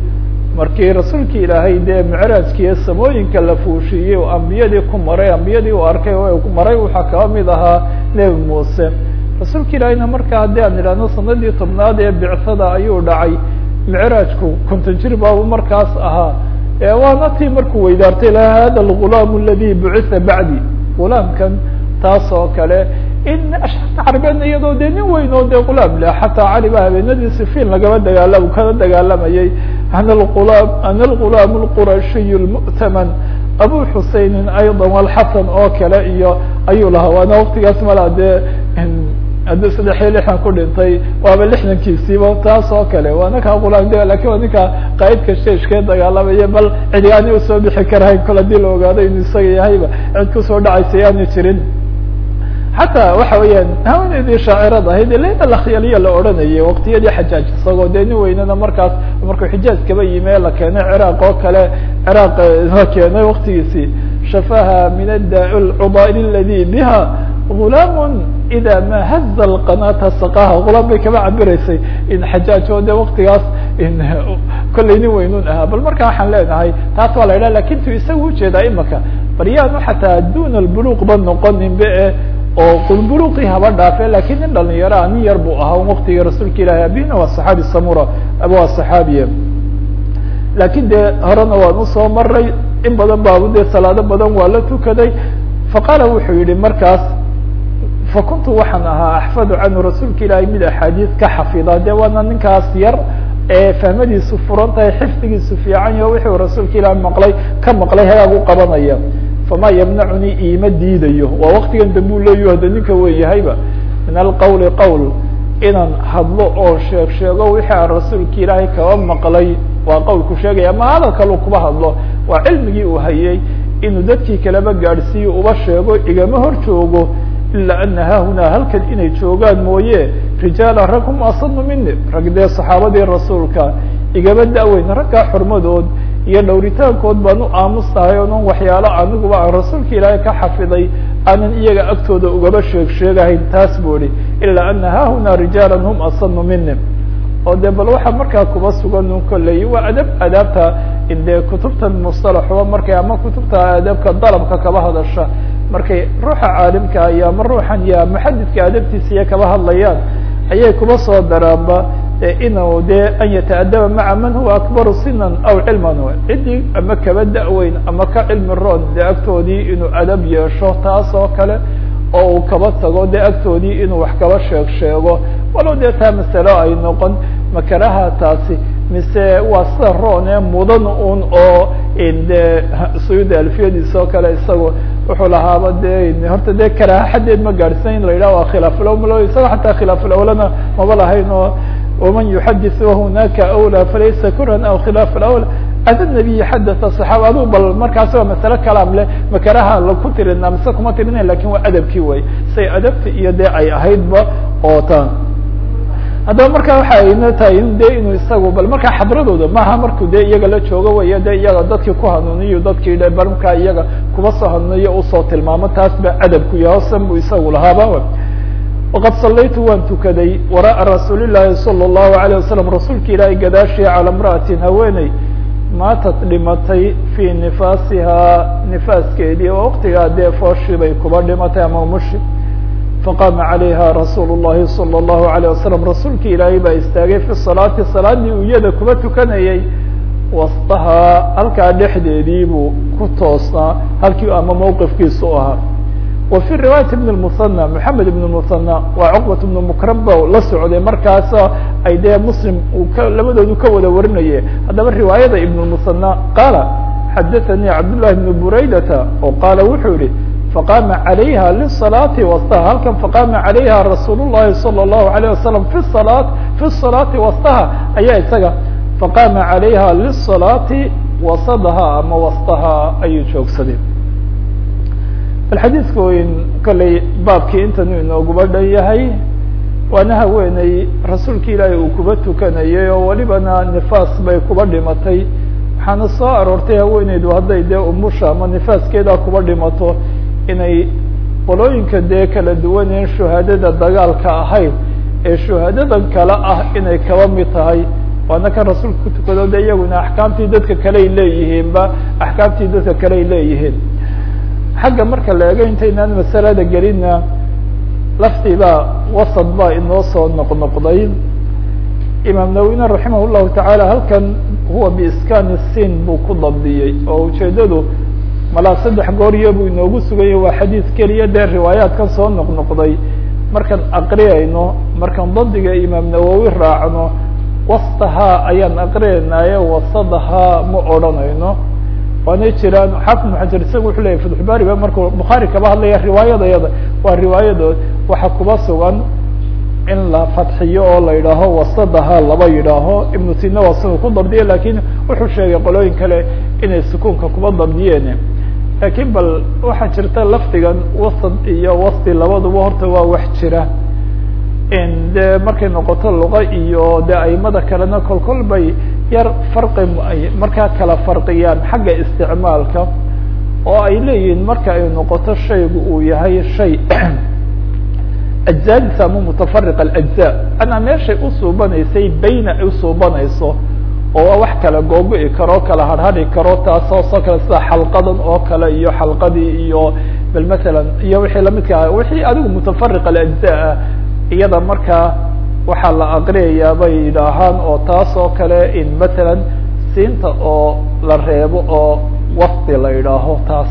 markii rasuulki ilaahay dee micraajkiiyo samooyinka la fuushiiyey oo ambiyadii ku maray ambiyadii uu arkay oo maray waxaa kaba mid ahaa nebi muuse rasuulka ilaahayna markaa haddii aan idhahno sanadii tobnaad ee bicsada ayuu dhacay micraajku konton jir baabu markaas ahaa waana tii markuu weydaartay la hada algulaam aladi bucitha bacdi gulaamkan taas oo kale in ashcarta carbeedna iyadoo dee nin weyn oo dee gulaam leh xataa cali ba habeenadii sifiin lagaba dagaala kana dagaalamayay ana lulaam ana algulaam lqurashiy lmu'taman abu xuseynin ayضa walxasan oo kale iyo ayuu lahaa waana waktigaas mala dee haddii saddex iyo lixdan ku dhintay waaba lixdankiisiiba taas oo kale waa ninkaa qulaam de lakin waa ninka qaa'idka sheeshkee dagaalamaya bal cidi aani usoo bixi karahayn kol hadii la ogaado inuu isaga yahayba cid kusoo dhacaysa yaani jirin xataa waxa weeyaan haweeneydii shaacirad ahayd layla lakhyaliya la odhanayay waktiyadii xajaaj isagoo dee nin weynana markaas markuu xijaaj kaba yimi ee la keenay ciraaq oo kale ciraaq la keenay waktigiisii shafaha min ada lcudail aladi biha gulaam ida ma haza lqanata saqaha gulaam bay kaba cabiraysay in xajaaj oo de waktigaas kollay nin weynun ahaa bal marka waxaan leenahay taas waa la yidhaha lakin tu isaga ujeedaa imaka bal yaanu xataa duna lbuluq ba noqonin be e oo qulbuluqii haba dhaafe lakin nin dhalinyaro nin yar buu ahaa waktigii rasuulka ilahi abina waa saxaabi samura waa saxaabiye lakin dee horena waan usoo maray in badan baabu dee salaado badan waa la tukaday faqaala wuxuu yihi markaas fakuntu waxaan ahaa axfadu canhu rasuulka ilaahay mid axaadiis ka xafida de waana ninkaas yar ee fahmadiisu furan tahay xifdigiisu fiican yaho wuxuu rasuulka ilaahay maqlay ka maqlay hagaag u qabanaya fama yamnacunii iima diidayo waa waktigan dambe u leeyaho hada ninka weeyahayba min alqawli qowl inaan hadlo oo sheeg sheego wixii aan rasuulka ilaahay kaba maqlay waa qowlku sheegaya ma hadal kalu kuba hadlo waa cilmigii uu hayay inuu dadkii kaleba gaadhsiiyo uba sheego igama hor joogo ilaa ana haahunaa halkan inay joogaan mooye rijaala rag hum asanu mini rag dee saxaabadii rasuulka igaba da-weyn raggaa xurmadood iyo dhowritaankood baan u aamustahay onan waxyaalo aniguba aan rasuulka ilaahay ka xafiday aanan iyaga agtooda ugaba sheeg sheegahayn taas buu ihi ilaa ana haahunaa rijaala hum asanu mini oo de bal waxaa markaa kuba sugan un kolley waa adab adaabta de kutubtan mustalaxuba markay ama kutubta adabka dalabka kaba hadasha markay ruuxa caalimka iyo ama ruuxan iyo muxadidka adabtiisa iyo kaba hadlayaan ayay kuba soo daraanba inuu de an yataadaba maca man huwa akbaru sinan aw cilman ciddii ama kaba da-weyn ama ka cilmi roon de agtoodii inuu adab yeesho taas oo kale oo uu kaba tago de agtoodii inuu wax kaba sheeg sheego walow dee taa masalo ay noqon makaraha taasi mise waa sida roone mudan un oo de suyuda alfiyadiisa oo kale isagu wuxuu lahaaba de horta de karaha xaddeed ma gaadhsan in la yidhah waa khilaafulawlo isaga xataa khilaafulawlana maba lahayn oo waman yuxadis wahunaka awlى falaysa kuran aw khilaaf alawla ada nabiyi xadaa صaxaaba adu bal markaasi waa masale kalaam leh makaraha laku tirina mise kuma tirina lakin waa adabkii way say adabti iyo de ay ahaydba oo tan haddaba marka waxa ayna tahay in de inuu isagu bal markaa xadradooda maaha markuu de iyaga la joogo way de iyaga dadkii ku hanuuniyo dadkii de bal markaa iyaga kuba soo hanuuniyo usoo tilmaamo taas ba adabku yahay hosan bu isagu lahaaba waqad salaytu waan tukaday wara'a rasuuli llaahi salى الlahu عalيه wasalam rasuulka ilaahay gadaashii calى imra'atin haweeney maatad dhimatay fii nifaasihaa nifaaskeedii oo waktigaa dee fooshii bay kuba dhimatay ama mushi faqaama calayha rasuulu الlahi salى الlahu عalيه wasalam rasuulka ilaahay baa istaagay fi salaati salaadii uu iyada kuba tukanayay wastahaa halkaa dhexdeedii buu ku toosnaa halkii ama mawqifkiisu ahaa wa fi riwaayati ibn musanى moxamed ibn musanى waa cuqbat ibn mukraba la socday markaas ay dee muslim uu ka labadoodu ka wada warinaye haddaba riwaayada ibn musanى qaala xadaثanii cabdالlahi bn buraydata oo qaala wuxuu yihi faqaama عalayha lisalaati wastaha halkan faqaama عalayha rasuul الlahi salى الlahu عalيه wasalam fi salaa fi الsalaati wastaha ayaa isaga faqaama عalayha lisalaati wasadaha ama wastaha ayuu joogsaday bal xadiidka weyn kolley baabkii intanuu inooguba dhan yahay waana haweeney rasuulka ilaahay uu kuba tukanayay oo welibana nifaas bay kuba dhimatay waxaana soo aroortay haweeneydu hadday dee umusha ama nifaaskeedaa kuba dhimato inay qolooyinka dee kala duwaneen shuhaadada dagaalka ahayd ee shuhaadadan kale ah inay kaba mid tahay waana kan rasuulka ku tukado de iyaguna axkaamtii dadka kale ay leeyihiinba axkaamtii dadka kale ay leeyihiin xagga marka la ego intaynaan masalada gelinna laftiibaa wasad baa inoo soo noqnoqday imaam nawina raximah llahu tacaala halkan huwa biiskani sin buu ku dabdiyey oo ujeedadu malaa saddex gooryo buu inoogu suganya waa xadiis keliya dee riwaayaadkan soo noqnoqday markaan aqriyayno markaan dabdiga imaam nawowi raacno wastahaa ayaan aqriyaynaaye wasadahaa ma odhanayno waanay jiraan xaafid maxajar isaga wuxuu leyahy fatxubaari ba markuu bukhaari kaba hadlaya riwaayadayada waa riwaayadood waxa kuba sugan in la fadxiyo oo la yidhaaho wasadaha laba yidhaaho ibnu sina waa siduu ku dabdiye lakin wuxuu sheegay qolooyin kale inay sukuunka kuba dabdiyeen lakin bal waxaa jirta lafdigan wasad iyo wasti labaduba horta waa wax jira de markay noqoto luqa iyo de aimada kalena kol kol bay yar farqi ay markaa kala farqiyaan xagga isticmaalka oo ay leeyihiin marka ay noqoto shaygu uu yahay shay ajzaadiisa ama mutafariq alajza anaa meeshay usuubanaysay bayna ay usuubanayso oo waa wax kala googo-i karo kala harhari karo taasoo soo kale sida xalqadan oo kale iyo xalqadii iyo bal masalan iyo wixii lamidka ah wixii adigu mutafariq alajza ah iyada markaa waxaa la aqriyayaa bay yidhaahaan oo taas oo kale in matalan siinta oo la reebo oo wasti la yidhaaho taas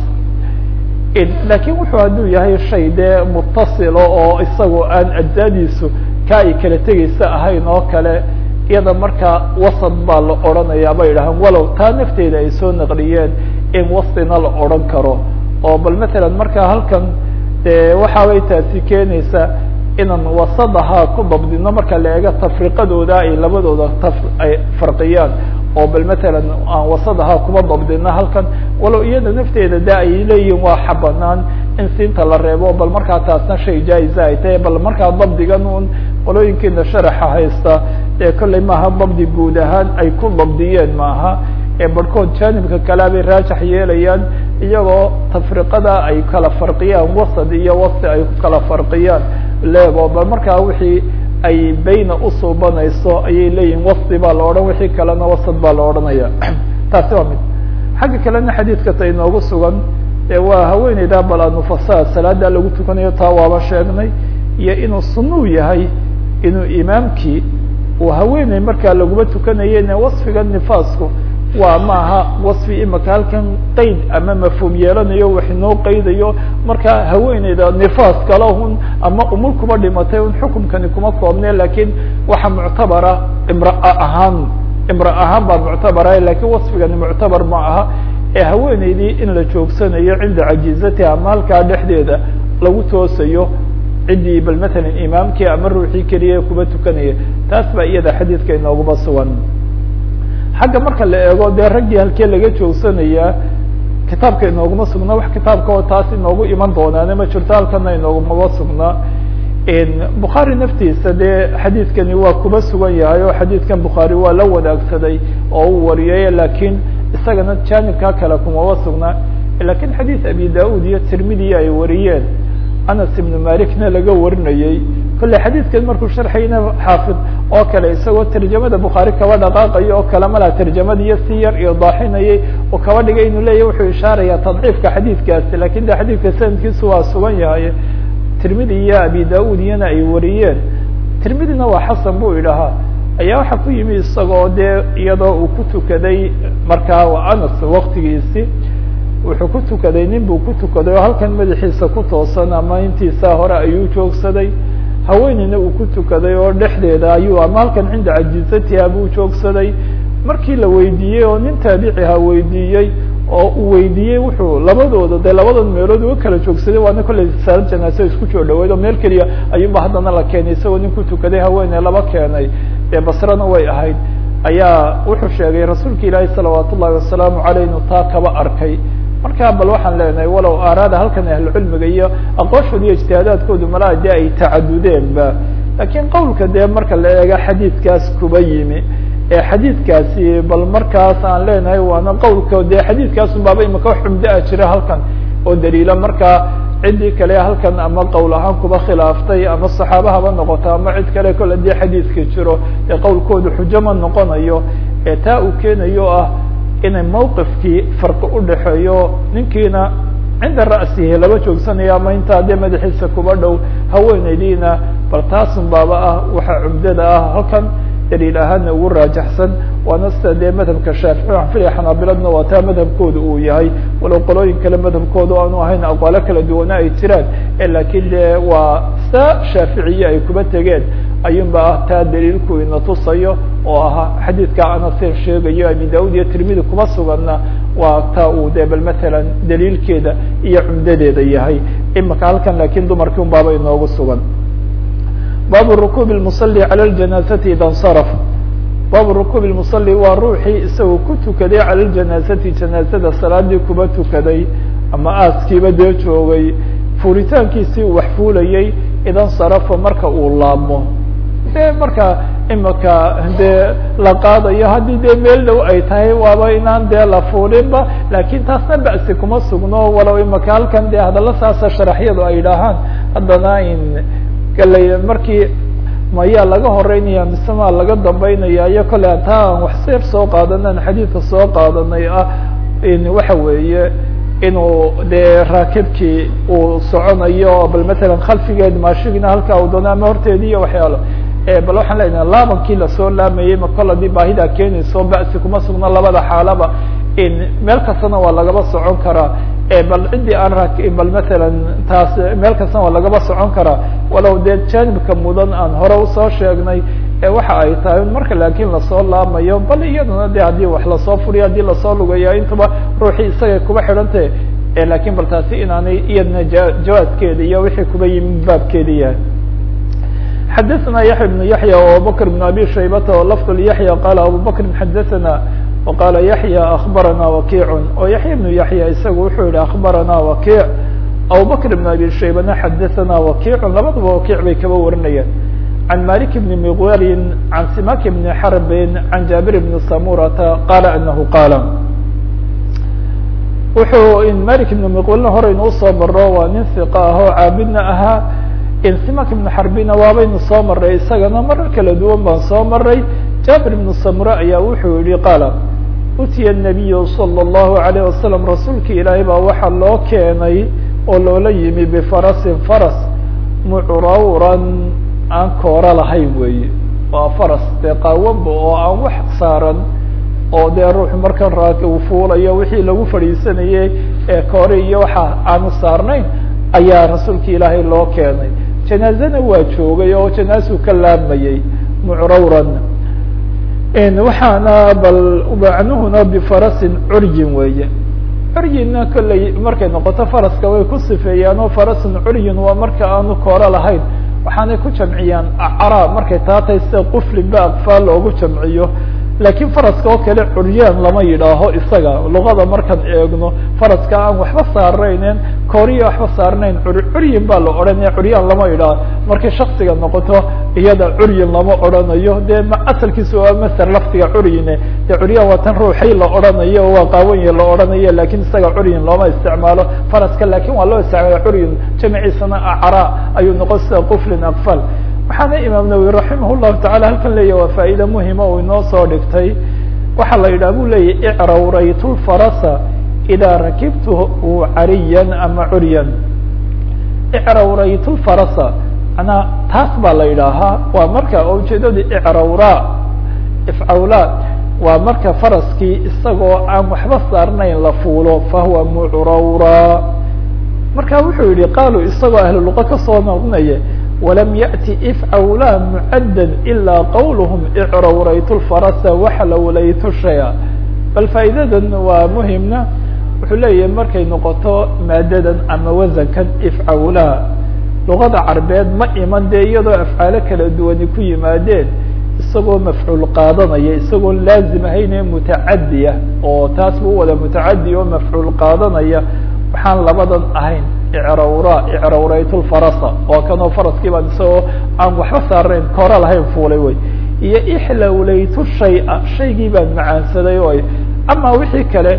lakin wuxuu hadduu yahay shay dee mutasilo oo isagoo aan ajzaadiisu ka ay kala tegaysa ahayn oo kale iyada markaa wasad baa la odhanaya bay yidhahaan walow taa nafteeda ay soo naqliyeen in wastina la odhan karo oo bal matalan markaa halkan de waxaabay taasi keenaysaa inaan wasadaha ku dabdino marka la eego tafriqadooda ay labadooda ta ay farqiyaan oo bal matalan aan wasadaha kuma dabdino halkan walow iyada nafteeda de ay leeyihin waa xabanaan in siinta la reebo bal markaa taasna shay jaa-iza ay tahay bal markaa dabdigan un qolooyinkiina sharaxa haysta ee kolley maaha dabdi guud ahaan ay ku dabdiyeen maaha ee barhkood jaanibka kalea bay raajax yeelayaan iyagoo tafriqada ay kala farqiyaan wasad iyo wasti ay ku kala farqiyaan leebo bal markaa wixii ay bayna usuubanayso ayay leeyihin wasti baa la odhan wixii kalena wasad baa la odhanaya taasi waa mid xagga kalena xadiidka ta inoogu sugan ee waa haweeneyda bal anufasa salaada lagu tukanayo taa waaba sheegnay iyo inuu sunuu yahay inuu imaamkii uu haweeney markaa laguma tukanayene wasfiga nifaasku waa maaha wasfi imaka halkan qeyd ama mafhuum yeelanayo wax inoo qeydayo marka haweeneyda nifaas kala hun ama umul kuba dhimatay un xukumkani kuma koobne lakin waxa muctabara imraa ahaan imra ahaan baa muctabara lakin wasfigani muctabar ma aha ee haweeneydii in la joogsanayo cinda cajizatiha ama halkaa dhexdeeda lagu toosayo ciddii bal matalan imaamkii ama ruuxii keliya kuba tukanaya taas baa iyada xadiidka inooguma sugan xagga marka la eego dee raggii halkee laga joogsanayaa kitaabka inooguma sugnaa wax kitaabka oo taas inoogu iman doonaane ma jirto halkana inoogumaba sugnaa bukhaari naftiisa dee xadiidkani waa kuba sugan yahay oo xadiidkan bukhaari waa la wadaagsaday oo uu wariyay lakin isagana jaanibkaa kale kumaba sugnaa lakin xadiid abi da-ud iyo tirmidi ay wariyeen anas ibnu malikna laga warinayey kolley xadiidkan markuu sharxayna xaafid oo kale isagoo tarjamada bukhaari kaba dhaqaaqayo oo kale malaa tarjamadiiyo si yar iyo daaxinayay oo kaba dhigay inuu leeyahy wuxuu ishaaraya tadciifka xadiidkaasi lakin de xadiidka sanadkiisu waa sugan yahay tirmidi iyo abi da-ud iyana ay wariyeen tirmidina waa xasan buu idhahaa ayaa waxaa ku yimi isagoo dee iyadoo uu ku tukaday markaa anas waktigiisi wuxuu ku tukaday nin buu ku tukaday oo halkan madaxiisa ku toosan ama intiisa hore ayuu joogsaday haweeneyna uu ku tukaday oo dhexdeeda ayuu ama halkan cinda cajizatiha buu joogsaday markii la weydiiyey oo nin taabiciha weydiiyey oo uu weydiiyey wuxuu labadooda dee labadan meelood uga kala joogsaday waana kolley saal janaaso isku joo dhaweyd oo meel keliya ayuunba haddana la keenay isagoo nin ku tukaday haweeney laba keenay dee basrana way ahayd ayaa wuxuu sheegay rasuulka ilaahi salawaat ullahi wasalaamu caleyh inuu taa kaba arkay marka bal waxaan leenahay walow aaraada halkan ahlucilmiga iyo aqooshooda iyo ijtihaadaadkoodu malaa dee ay tacadudeenba lakin qowlka dee marka la eega xadiidkaas kuba yimi ee xadiidkaasi bal markaas aan leenahay waana qowlka dee xadiidkaasun baaba imaka wax cumdo ah jira halkan oo daliila markaa ciddii kale halkan ama qowl ahaan kuba khilaaftay ama saxaaba haba noqoto ama cid kale kole dii xadiidka jiro ee qowlkoodu xujo ma noqonayo ee taa uu keenayo ah inay mawqifkii farqi udhaxeeyo ninkiina cinda ra'sihi laba joogsanayo ama intaa dee madaxiisa kuba dhow haweenaydiina bal taasun baaba ah waxaa cumdada ah halkan daliil ahaana ugu raajaxsan waana sida dee madhabka shaafici waxaan filaya xanaabiladna waa taa madhabkooda uu yahay walow qolooyin kale madhabkooda aanu ahayn aqwaalo kala duwana ay jiraan laakiin dee waa sa shaaficiye ay kuba tegeen ayuunba ah taa daliilku ina tusayo oo ahaa xadiidka anasen sheegayo abi daud iyo tirmidi kuma suganna waa taa uu de bal matalan daliilkeeda iyo cumdadeeda yahay imika halkan laakiin dumarkii un baaba inoogu sugan baabu rukuub lmusali cala ljanaazati ida nsaraf baabu rukuub lmusali waa ruuxii isagoo ku tukaday cala ljanaazati janaazada salaadii kuba tukaday ama aaskiiba dee joogay fuulitaankiisii uu wax fuulayay idan sarafa marka uu laabmo de marka imika dee la qaadayo haddii dee meel dhow ay tahay waaba inaan dee la fuulinba lakin taasna ba'si kuma sugno walow imika halkan dee hadalla saasa sharaxyadu ay idhaahaan haddana in galay markii mayaa laga horeynaya mise maa laga dambeynaya iyo kole taa aan wax seer soo qaadanan xadiidka soo qaadanay ah in waxa weeye inuu dee raakibkii uu soconayo bal matalan khalfigeed maashigina halkaa uu doono ama horteedi iyo waxyaalo bal waxaan leenaha laabankii lasoo laamayey ma kol hadii baahidaa keenayso ba'si kuma sugno labada xaalaba in meel kastana waa lagaba socon karaa bal ciddii aan ra bal matalan taas meel kastana waa lagaba socon karaa walow dee janibka mudan aan hore usoo sheegnay waxa ay tahay marka laakiin lasoo laamayo bal iyaduna de haddii wax lasoo furiyo haddii lasoo lugayo intuba ruuxii isagay kuba xidhantah lakin bal taasi inaanay iyadna jawaadkeeda iyo wixii kuba yimid baabkeedi yahay xadaثna yaحya بن yaحya abubakr بن abi shaybata o lafd yaحya qala abubakri xadaثna وqala yaحya akbarana wakic oo yaحya بن yaحya isagu wuxuu yihi akbarana wakic abubakr بن abi shaybana xadaثna wakic labadaba wakic bay kaba warinayaan عن مالك بن مغول عن سماك بن حرب عن جابر بن سمورة قال أنه قال wuxuu مالك بن مغولna hore inuu soo maro waa nin ثiqa ah oo caabidna ahaa simak بن xarbina waabaynu soo maray isagana marar kala duwan baan soo maray jabir بن samure ayaa wuxuu yihi qaala utiya النabiy slى الlahu عalيه wasalam rasuulki ilaahay baa waxaa loo keenay oo loola yimi bfarasin faras mucrawran aan koora lahayn weeye waa faras dee qaawanba oo aan wax saaran oo dee ruuxu markan raak uu fuulayo wixii lagu fadhiisanayey ee koore iyo waxa aanu saarnayn ayaa rasuulka ilaahay loo keenay janaazana waa joogay oo janaasuu ka laamayey mucrawran waxaana bal macnuhuna bifarasin curyin weeye curyinna kolley markay noqoto faraska way ku sifeeyaan oo farasin curyin waa marka aanu kooro lahayn waxaanay ku jamciyaan acraa markay taatay sida quflinba aqfaal loogu jamciyo laakiin faraska oo kale curyaan lama yidhaaho isaga luqada markaan eegno faraska aan waxba saarnaynen kooriya waxba saarnayn curyin baa la odhanaya curyaan lama yidhaaho markay shaksiga noqoto iyada curyin lama odhanayo dee asalkiisa waa maser laftiga curyine dee curyaan waa tan ruuxay la odhanayo waa qaawanya la odhanayo lakin isaga curyin looma isticmaalo faraska lakin waa loo isticmaala curyin jamciisana acraa ayuu noqon sida quflin aqfal waxaana imaam nawowi raximah llahu tacala halkan leeyahy waa faa'iida muhima uu inoo soo dhigtay waxaa la yidhaha bu leeyahy icrawraytu lfarasa idaa rakibtuhu cariyan ama curyan icrawraytu lfarasa manaa taas baa la yidhaahaa waa marka oo ujeedada icrawra ifcawla waa marka faraskii isagoo aan waxba saarnayn la fuulo fahuwa mucrawra marka wuxuu yihi qaalu isagoo ahlu luqa kasoo noqonaya وlm yأti ifcawla mcadda ilaa qawlhm icrawraytu lfarasa waxlawlaytu shaya bal faa'iidadan waa muhimna wuxuu leeyahay markay noqoto maadadan ama wasankan ifcawla luqada carbeed ma iman dee iyadoo afcaalo kala duwani ku yimaadeen isagoo mafcuul qaadanaya isagoo laazim ahayne mutacadiya oo taas bu wada mutacadi oo mafcuul qaadanaya waxaan labadan ahayn icrawra icrawraytu lfarasa oo kanoo faraskii baan isagoo aan waxba saarnayn koora lahayn fuulay wey iyo ixlawlaytu shaya shaygii baan macaansaday o ama wixii kale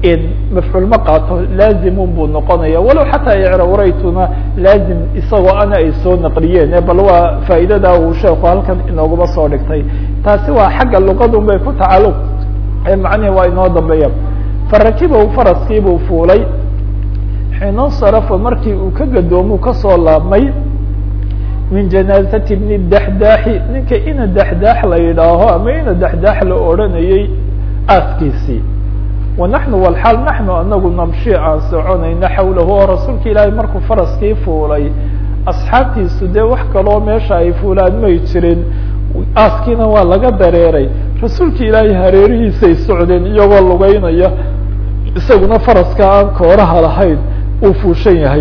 mafcuul ma qaato laazimun buu noqonaya walow xataa icrawraytuna laazim isagoo ana ay soo naqliyeen bal waa faa'iidada uu sheeku halkan inooguma soo dhigtay taasi waa xagga luqadun bay ku tacaluq macnihi waa inoo dambeeya farakibahu faraskiibuu fuulay xiina sarafa markii uu ka gadoomu kasoo laabmay min janaazati bni daxdaaxi ninka ina daxdaax la yidhaaho ama ina daxdaax la odranayey aaskiisii wanaxnu walxaal naxnu anagu namshi aan soconayno xawlahu oo rasuulka ilaahay markuu faraskii fuulay asxaabtiisu dee wax kaloo meesha ay fuulaan may jirin aaskiina waa laga dareeray rasuulka ilaahay hareerihiisay socdeen iyagoo lugeynaya isaguna faraska aan kooraha lahayn uu fuushan yahay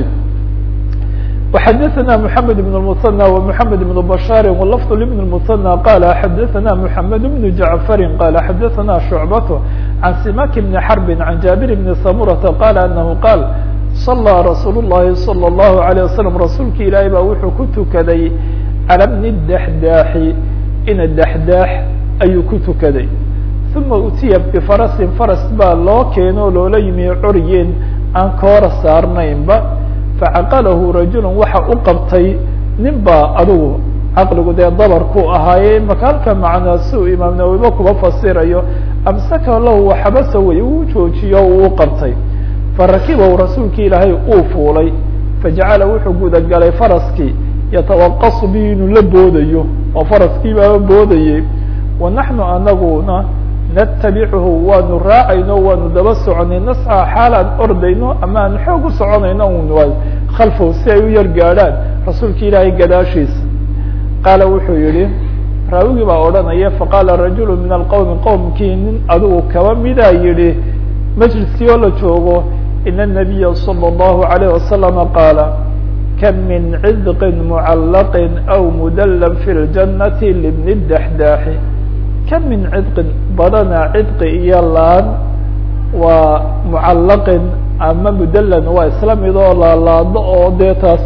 وxadثna محamed بن المثنى ومحamed بن بشhاr ولفظ لبن المثنى qال xadثna محamed بن جعفr qال xadثna شعبة عن سماك بن حرب عن جابر بن سمرة qال أنه qال صلى رsuuل اللhi صلى الله عليه وسلم rasuulka ilaahay baa wuxuu ku tukaday calى بن الدحdاxi ina dحdاx ayuu ku tukaday ثuma utiya بفرسi فرس baa loo keeno loola yimi curyeen aan koora saarnaynba facaqalahu rajul waxa u qabtay nin baa adugu caqligu dee dabarku ahaaye maka halka macnaa si uu imaam nawowiba kuba fasirayo amsaka lahu waxabasa wey uu joojiyo uu qabtay farakibahu rasuulki ilaahay uu fuulay fajacala wuxuu gudagalay faraskii yatawaqasu bihi inuu la boodayo oo faraskii baaba boodayey wa naxnu anaguna natabichu waanu raacayno waanu daba soconay nasca xaal aan ordayno ama aan xoog u soconayno un khalfow si ay u yar gaadhaan rasuulka ilaahay gadaashiisa qaala wuxuu yihi raawigii baa odhanaya faqaala rajulu min alqowmi qowmkii nin adigu kaba midaa yihi majliskii oo la joogo ina الnabiya salى الlahu عalayه wasalama qaala kam min cidqin mucallaqin aw mudallan fi اljanati libni daxdaaxi kam min cidqin badana cidqi iyo laan waa mucallaqin ama mudallan waa isla mid oo laalaado oo dee taas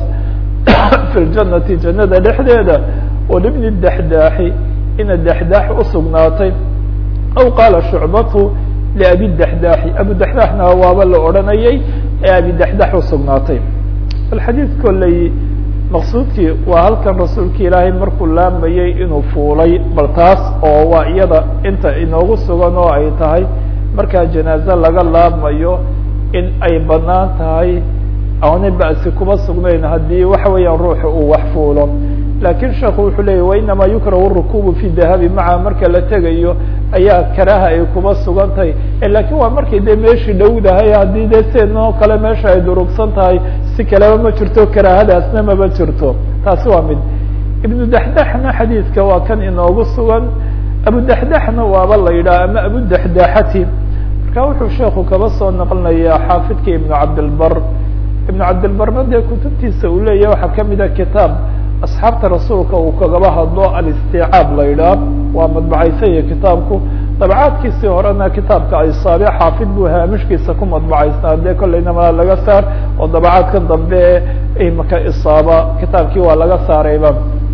fi ljanati jannada dhexdeeda oo libni daxdaaxi ina daxdaax usugnaatay aw qaala shucbatu liabi daxdaaxi abu daxdaaxna waaba la odhanayay ee abi daxdaax usugnaatay bal xadiid kolley maqsuudkii waa halkan rasuulka ilaahay markuu laamayay inuu fuulay bal taas oo waa iyada inta inoogu sugan oo ay tahay markaa janaaze laga laabmayo in ay banaan tahay aana ba'si kuma sugnayn haddii waxa weeyaan ruuxa uu wax fuulo laakiin sheekhu wuxuu leeyay wainamaa yukrahu rukubu fi dahabi maca marka la tegayo ayaa karaha ay kuma sugan tahay lakin waa markay dee meeshii dhowdahay haddii dee seenoo kale meesha ay durugsan tahay si kaleba ma jirto karaahadaasna maba jirto taasi waa mid ibnu daxdaxna xadiidka waa kan inoogu sugan abu daxdaxna waaba la yidhaha ama abu daxdaxati marka wuxuu sheeku kaba soo naqlinayaa xaafidka ibnu cabdilbar ibnu cabdilbarna dee kutubtiisa uu leeyahy waxaa kamida kitaab asxaabta rasuulka uu kagaba hadlo alisticaab la yidhaah waa madbacaysanya kitaabku dabcaadkiisii horena kitaabka isaabe xaafid buu haamishkiisa ku madbacaysnaa dee kollayna malaa laga saar oo dabacaadka dambe imaka isaaba kitaabkii waa laga saarayba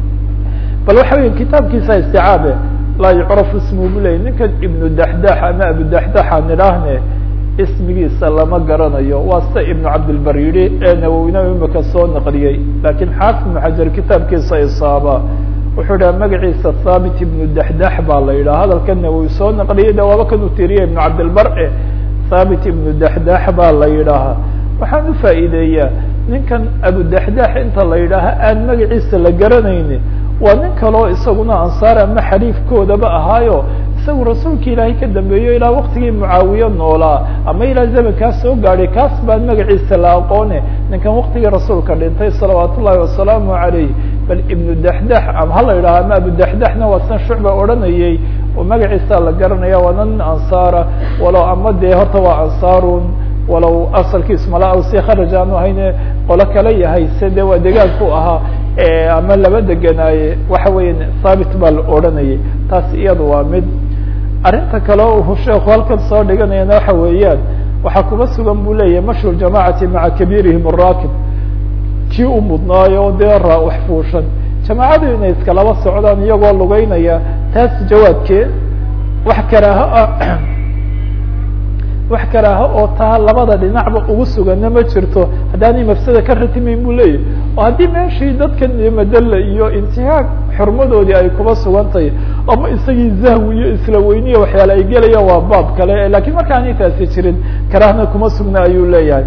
bal waxa weya kitaabkiisa isticaabe laa yucrafu ismu bu ley ninkan ibnu daxdax ama abu daxdaxa nidhaahne ismigiisa lama garanayo waa sida ibnu cabdilbar yidhi ee nawowina imika soo naqliyey lakiin xaafid ibnu xajar kitaabkiisa isaaba wuxuu dhaha magaciisa thaabit ibnu daxdax baa la yidhaha hadalka nawowi soo naqliyay de waaba kan u tiriya ibnu cabdilbar e thaabit ibnu daxdax baa la yidhaahaa waxaan u faa'iideeyaa ninkan abu daxdax inta la yidhaaha aan magaciisa la garanayni waa nin kaloo isaguna ansaar ama xariifkoodaba ahaayo isagu rasuulka ilaahay ka dambeeyo ilaa waktigii mucaawiye noolaa ama ilaa zamankaas soo gaadhay kaas baan magaciisa la aqoone ninkan waktigii rasuulka dhintay salawaat ullahi wasalaamu calayh bal ibnu daxdax ama hala yidhaha ama abu daxdaxna waa san shucba odhanayey oo magaciisa la garanaya waana nin ansaara walow ama dee horta waa ansaarun walow asalkiisu mala si kharaj aanu ahayne qolo kale yahay se de waa degaanku ahaa ama laba deganaaye waxa weya thaabit baa la odhanayay taas iyadu waa mid arrinta kale uu sheeku halkan soo dhiganayana waxa weeyaan waxaa kuma sugan buu leeyahay mashru jamacati maca kabiirihim araakib kii u mudnaayo dee raa wax fuushan jamaacadu inay iskalaba socdaan iyagoo lugeynaya taas jawaabkeed wax karaaho ah wax karaaho oo taa labada dhinacba ugu sugana ma jirto haddaanay mafsada ka ratimayn buu leeyahy oo haddii meeshii dadkan madalla iyo intihaag xurmadoodii ay kuba sugan tahay ama isagii zahwi iyo isla weyniya waxyaale ay gelayaan waa baab kale lakiin marka aanay taasi jirin karaahna kuma sugna ayuu leeyahay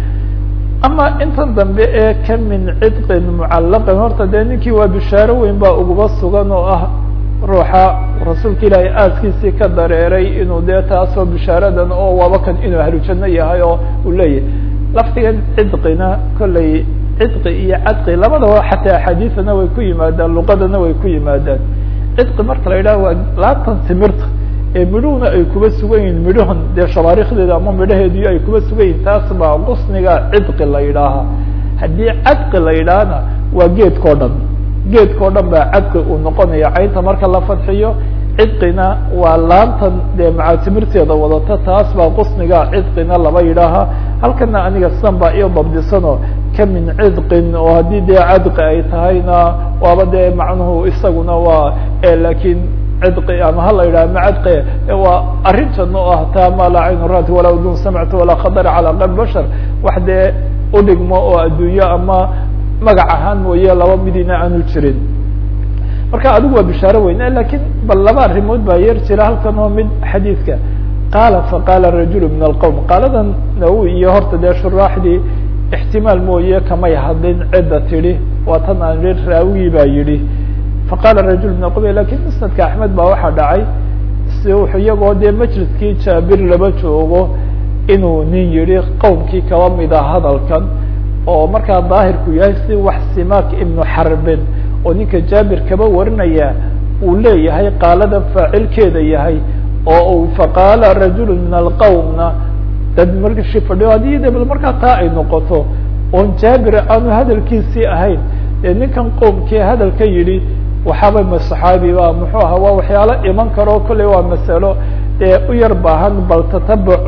ama intan dambe ee ka min cidqin mucallaqin horta dee ninkii waa bishaaro weyn baa uguba sugan oo ah ruuxa rasuulka ilaahay aaskiisii ka dareeray inuu dee taasoo bishaaradan oo waaba kan inuu ahlujanno yahay oo uu leeyahay lafdigan cidqina kollay cidqi iyo cadqi labadaba xataa axaadiisana way ku yimaadaan luqadana way ku yimaadaan cidqi marka la yidhaha waa laatan timirta ee midhuhuna ay kuba sugan yihin midhahan dee shabaarikdeeda ama midhaheedu ay kuba sugan yihin taas baa qusniga cidqi la yidhaaha haddii cadqi la yidhaahna waa geedkao dhan geedkao dhan baa cadqi uu noqonaya caynta marka la fadxiyo cidqina waa laantan dee macaatimirteeda wadata taas baa qusniga cidqina laba yidhaaha halkana aniga sidan baa io dabdisanoo ka min cidqin oo haddii dee cadqi ay tahayna waaba dee macnuhu isaguna waa lakiin cidqi ama hala yidhaha ma cadqi waa arrintan oo ah taa ma laa caynu raati walaa udun samcta walaa khadara calaa qalb bashar wax dee udhigmo oo adduunyo ama magac ahaan mooye laba midina aanu jirin marka adigu waa bishaaro weyn lakiin bal laba arrimood baa yar jira halkan oo mid xadiidka qaala faqaala rajulu min alqowm qaaladan nawi iyo horta dee shuraaxdii ixtimaal mooye kamay hadlin cidda tidhi waa tan aan ri raawigii baa yidhi faqaala rajul min alqowm lakin musnadka axmed baa waxaa dhacay si wuxuu iyagoo dee majliskii jaabir laba joogo inuu nin yihi qowmkii kaba mida hadalkan oo markaa daahirku yahay si wax simaak ibnu xarbin oo ninka jaabir kaba warinaya uu leeyahay qaaladan faacilkeeda yahay oo uu faqaala rajulu min alqowmna dad markii fadhiyo haddii de bal markaa taa ay noqoto oon jaabir aanu hadalkiisii ahayn ee ninkan qowmkii hadalka yidhi waxaaba ma saxaabiba muxuu ahaa waa waxyaalo iman karo kolley waa masalo ee u yar baahan bal tatabuc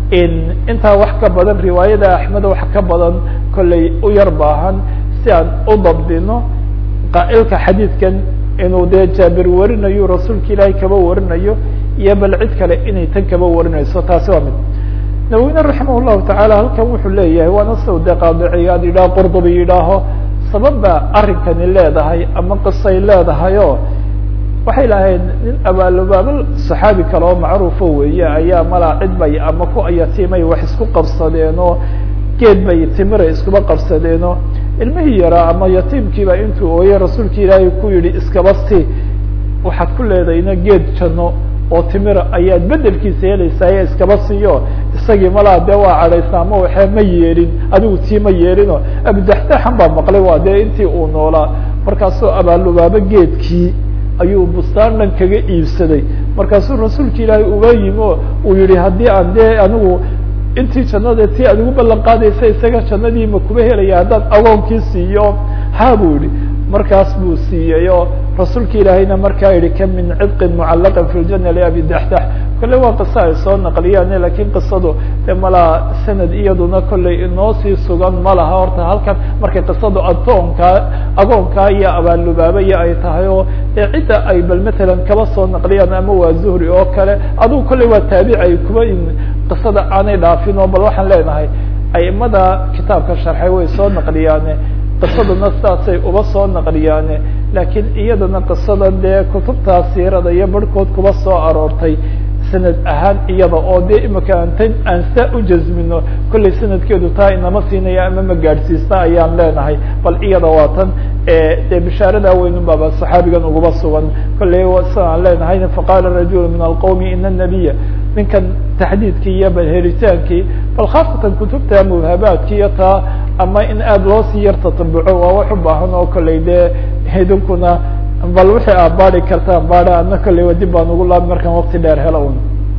intaa wax ka badan riwaayada axmed wax ka badan kolley u yar baahan si aan u dabdino qaa'ilka xadiidkan inuu dee jaabir warinayo rasuulka ilaahay kaba warinayo iyo bal cid kale inay tan kaba warinayso taasi waa mid naweyne raximah llahu tacaala halkan wuxuu leeyahay waana saw dee qaadiciyaad yidhaah qurdubi yidhaaho sabab baa arrinkani leedahay ama qisay leedahay oo waxay lahayd nin abaalubaabal saxaabi kale oo macruufo weeye ayaa malaa cid bay ama ku ayatiimay wax isku qabsadeenoo geed bay timira iskuba qabsadeenoo ilmihii yaraa ama yatiimkiiba intuu ooyey rasuulka ilaahay ku yihi iskaba si waxaad ku leedayna geed janno oo timira ayaad bedelkiisa helaysaa iskaba siiyo isagii malaa dee waa cadhaysa ama waxee ma yeelin adigu tii ma yeelino abudaxtaxan baa maqlay waa dee intii uu noolaa markaasoo abaalubaabo geedkii ayuu bustaan dhan kaga iibsaday markaasuu rasuulka ilaahay uga yimi o uu yihi haddii aan dee anigu intii jannada tii aad igu ballan qaadaysa isaga jannadii ma kuba helaya haddaan agoonkii siiyo ha buu yihi markaas buu siiyey oo rasuulka ilaahayna markaa yihi ka min cidqin mucallaqan fi ljana liabi daxdax kolley waa qiso ay soo naqliyaan lakiin qisadu de malaa sanad iyaduna kolley inoo sii sugan ma laha horta halkan markay qisadu adoonkaa agoonkaa iyo abaalubaabaya ay tahay oo dee cidda ay bal matalan kaba soo naqliyaan ama waa zuhri oo kale adugu kolley waa taabici ay kuba qisada aanay dhaafin oo bal waxaan leenahay aimada kitaabka sharxay way soo naqliyaane qisaduna sidaasay uba soo naqliyaane laakiin iyadana qisadan dee kutubtaa siirada iyo barhkood kuba soo aroortay sanad ahaan iyada oo dee imika antan aan saa u jasmino kollay sanadkeedu taa inama siinaya ama ma gaadhsiista ayaan leenahay bal iyada waa tan dee bishaarada weynun baaba saxaabigan uguba sugan kolley sida aan leenahay faqaala rajulu min alqowmi ina nabiya ninkan taxdiidkii iyo bal helitaankii bal khaasatan kutubta mubhabaadki iyo taa ama in aada loo sii yar tatabuco waa wax u baahan oo kolley dee idinkuna bal wixii aad baadi kartaan baada adna kolley wa dib baan ugu laabi markaan waqti dheer helo un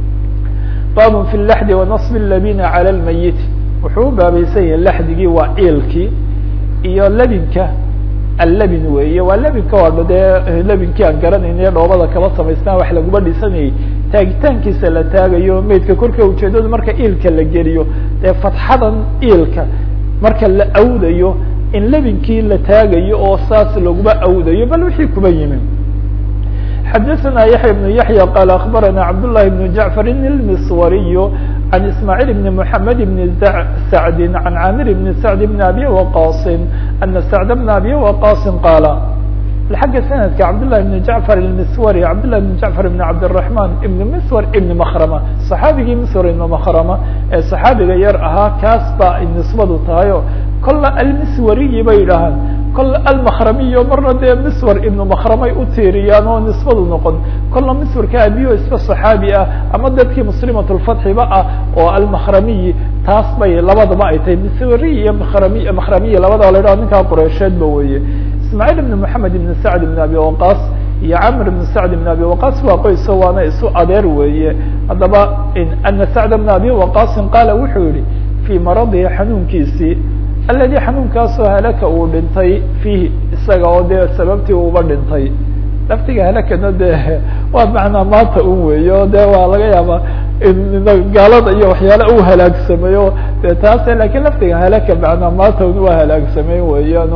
babun fi laxdi wanasbi labina cala lmayit wuxuu u baabaysan yahay laxdigii waa iilkii iyo labinka allabin weeye waa labinka waa dee labinkii aan garanayna dhoobada kaba samaystaan wax laguma dhisanayay taagitaankiisa la taagayo maydka korka ujeedadu marka iilka la geliyo dee fatxadan iilka marka la awdayo in labinkii la taagayo oo saas laguma awdayo bal wixii kuba yimi xadaثna yaحya بن yaحyى qال aخbarana cabd للhi بن jaعفr الmiswariy عن ismاعيل بن محمد بن سعد عن عامر بن سعد بن أbي وقاص أن سعد بن أbي وقاص قال xagga سندka cبدالله بن جعفر المسوري cبدالله بن جعفر بن عبدالرحمن بن مسور بن مkrمة صحاabigii مسور بن مkrمة ee صحaabiga yar ahaa kaas ba ay نisbadu tahay o kola almswariyi bay yidhaahaan kola almakramiyo marna dee miswar ibnu makramay u tiiriyaan oo nisbadu noqon kola miswarka abiyo isba صaxaabi ah ama dadkii muslimat lfatxiba ah oo almakramiyi taas bay labadaba ay tahay miswariyi iyo makrami makramiyi labadaba la yidhaho ninkaa qureysheedba weeye ismaaعيل بن محamed بن سعد بن abi وaqاص iyo cmr بن سعد بن abi وaqاص waa qoyso waana isu adeer weeye haddaba أna سعد بن abi وaqاصi qaala wuxuu yihi fي maradihi xanuunkiisii aladi xanuunkaasoo halaka uu dhintay fiihi isaga oo dee sababtii uba dhintay laftiga halakana de waa macnaa maanta un weeyo de waa laga yaaba gaalada iyo waxyaala u halaagsameyo de taas lakin laftiga halaka macnaa maanta un waa halaagsamey weeyaan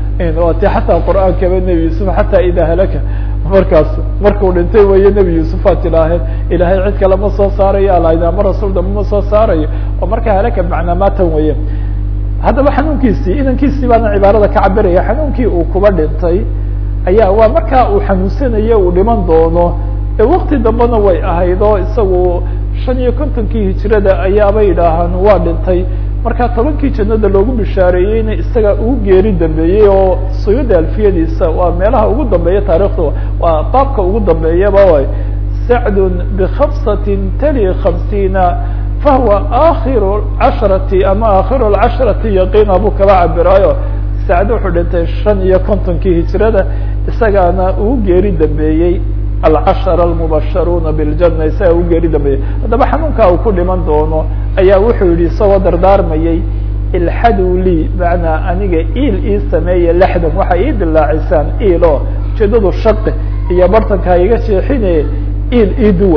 o ti xataa qur'aankaba nebi yuusuf xataa idaa halaka markaas markuu dhintay weeye nebi yuusufaad tidhaaheen ilahay cid kale ma soo saarayo alahda ama rasuul damba ma soo saarayo oo marka halaka macnaa maatan weeye haddaba xanuunkiisii inankiisii baana cibaarada ka cabiraya xanuunkii uu kuba dhintay ayaa waa markaa uu xanuunsanayo uu dhiman doono ee wakti dambena way ahayd oo isagu shan iyo kontonkii hijirada ayaaba yidhaahaan waa dhintay marka tobankii jannada loogu bishaareeyeyna isaga ugu geeri dambeeyey oo suyuda alfiyadiisa waa meelaha ugu dambeeya taarikhda waa baabka ugu dambeeyaba way sacdun bikhamsatin tali khamsiina fahuwa akhiru casharati ama akhiru lcasharati yaqiina buu kaba cabiraayo sacd wuxuu dhintay shan iyo kontonkii hijirada isagaana ugu geeri dambeeyey alcashara almubasharuuna biljana isaga ugu geeri dambeeyey haddaba xanuunkaa uu ku dhiman doono ayaa wuxuu yihi isagoo dardaarmayay ilxadu lii macnaa aniga iil ii sameeya lexdan waxay ii dilaacisaan iil oo ujeedadu shaqi iyo bartankaa iga jeexine iil ii duwa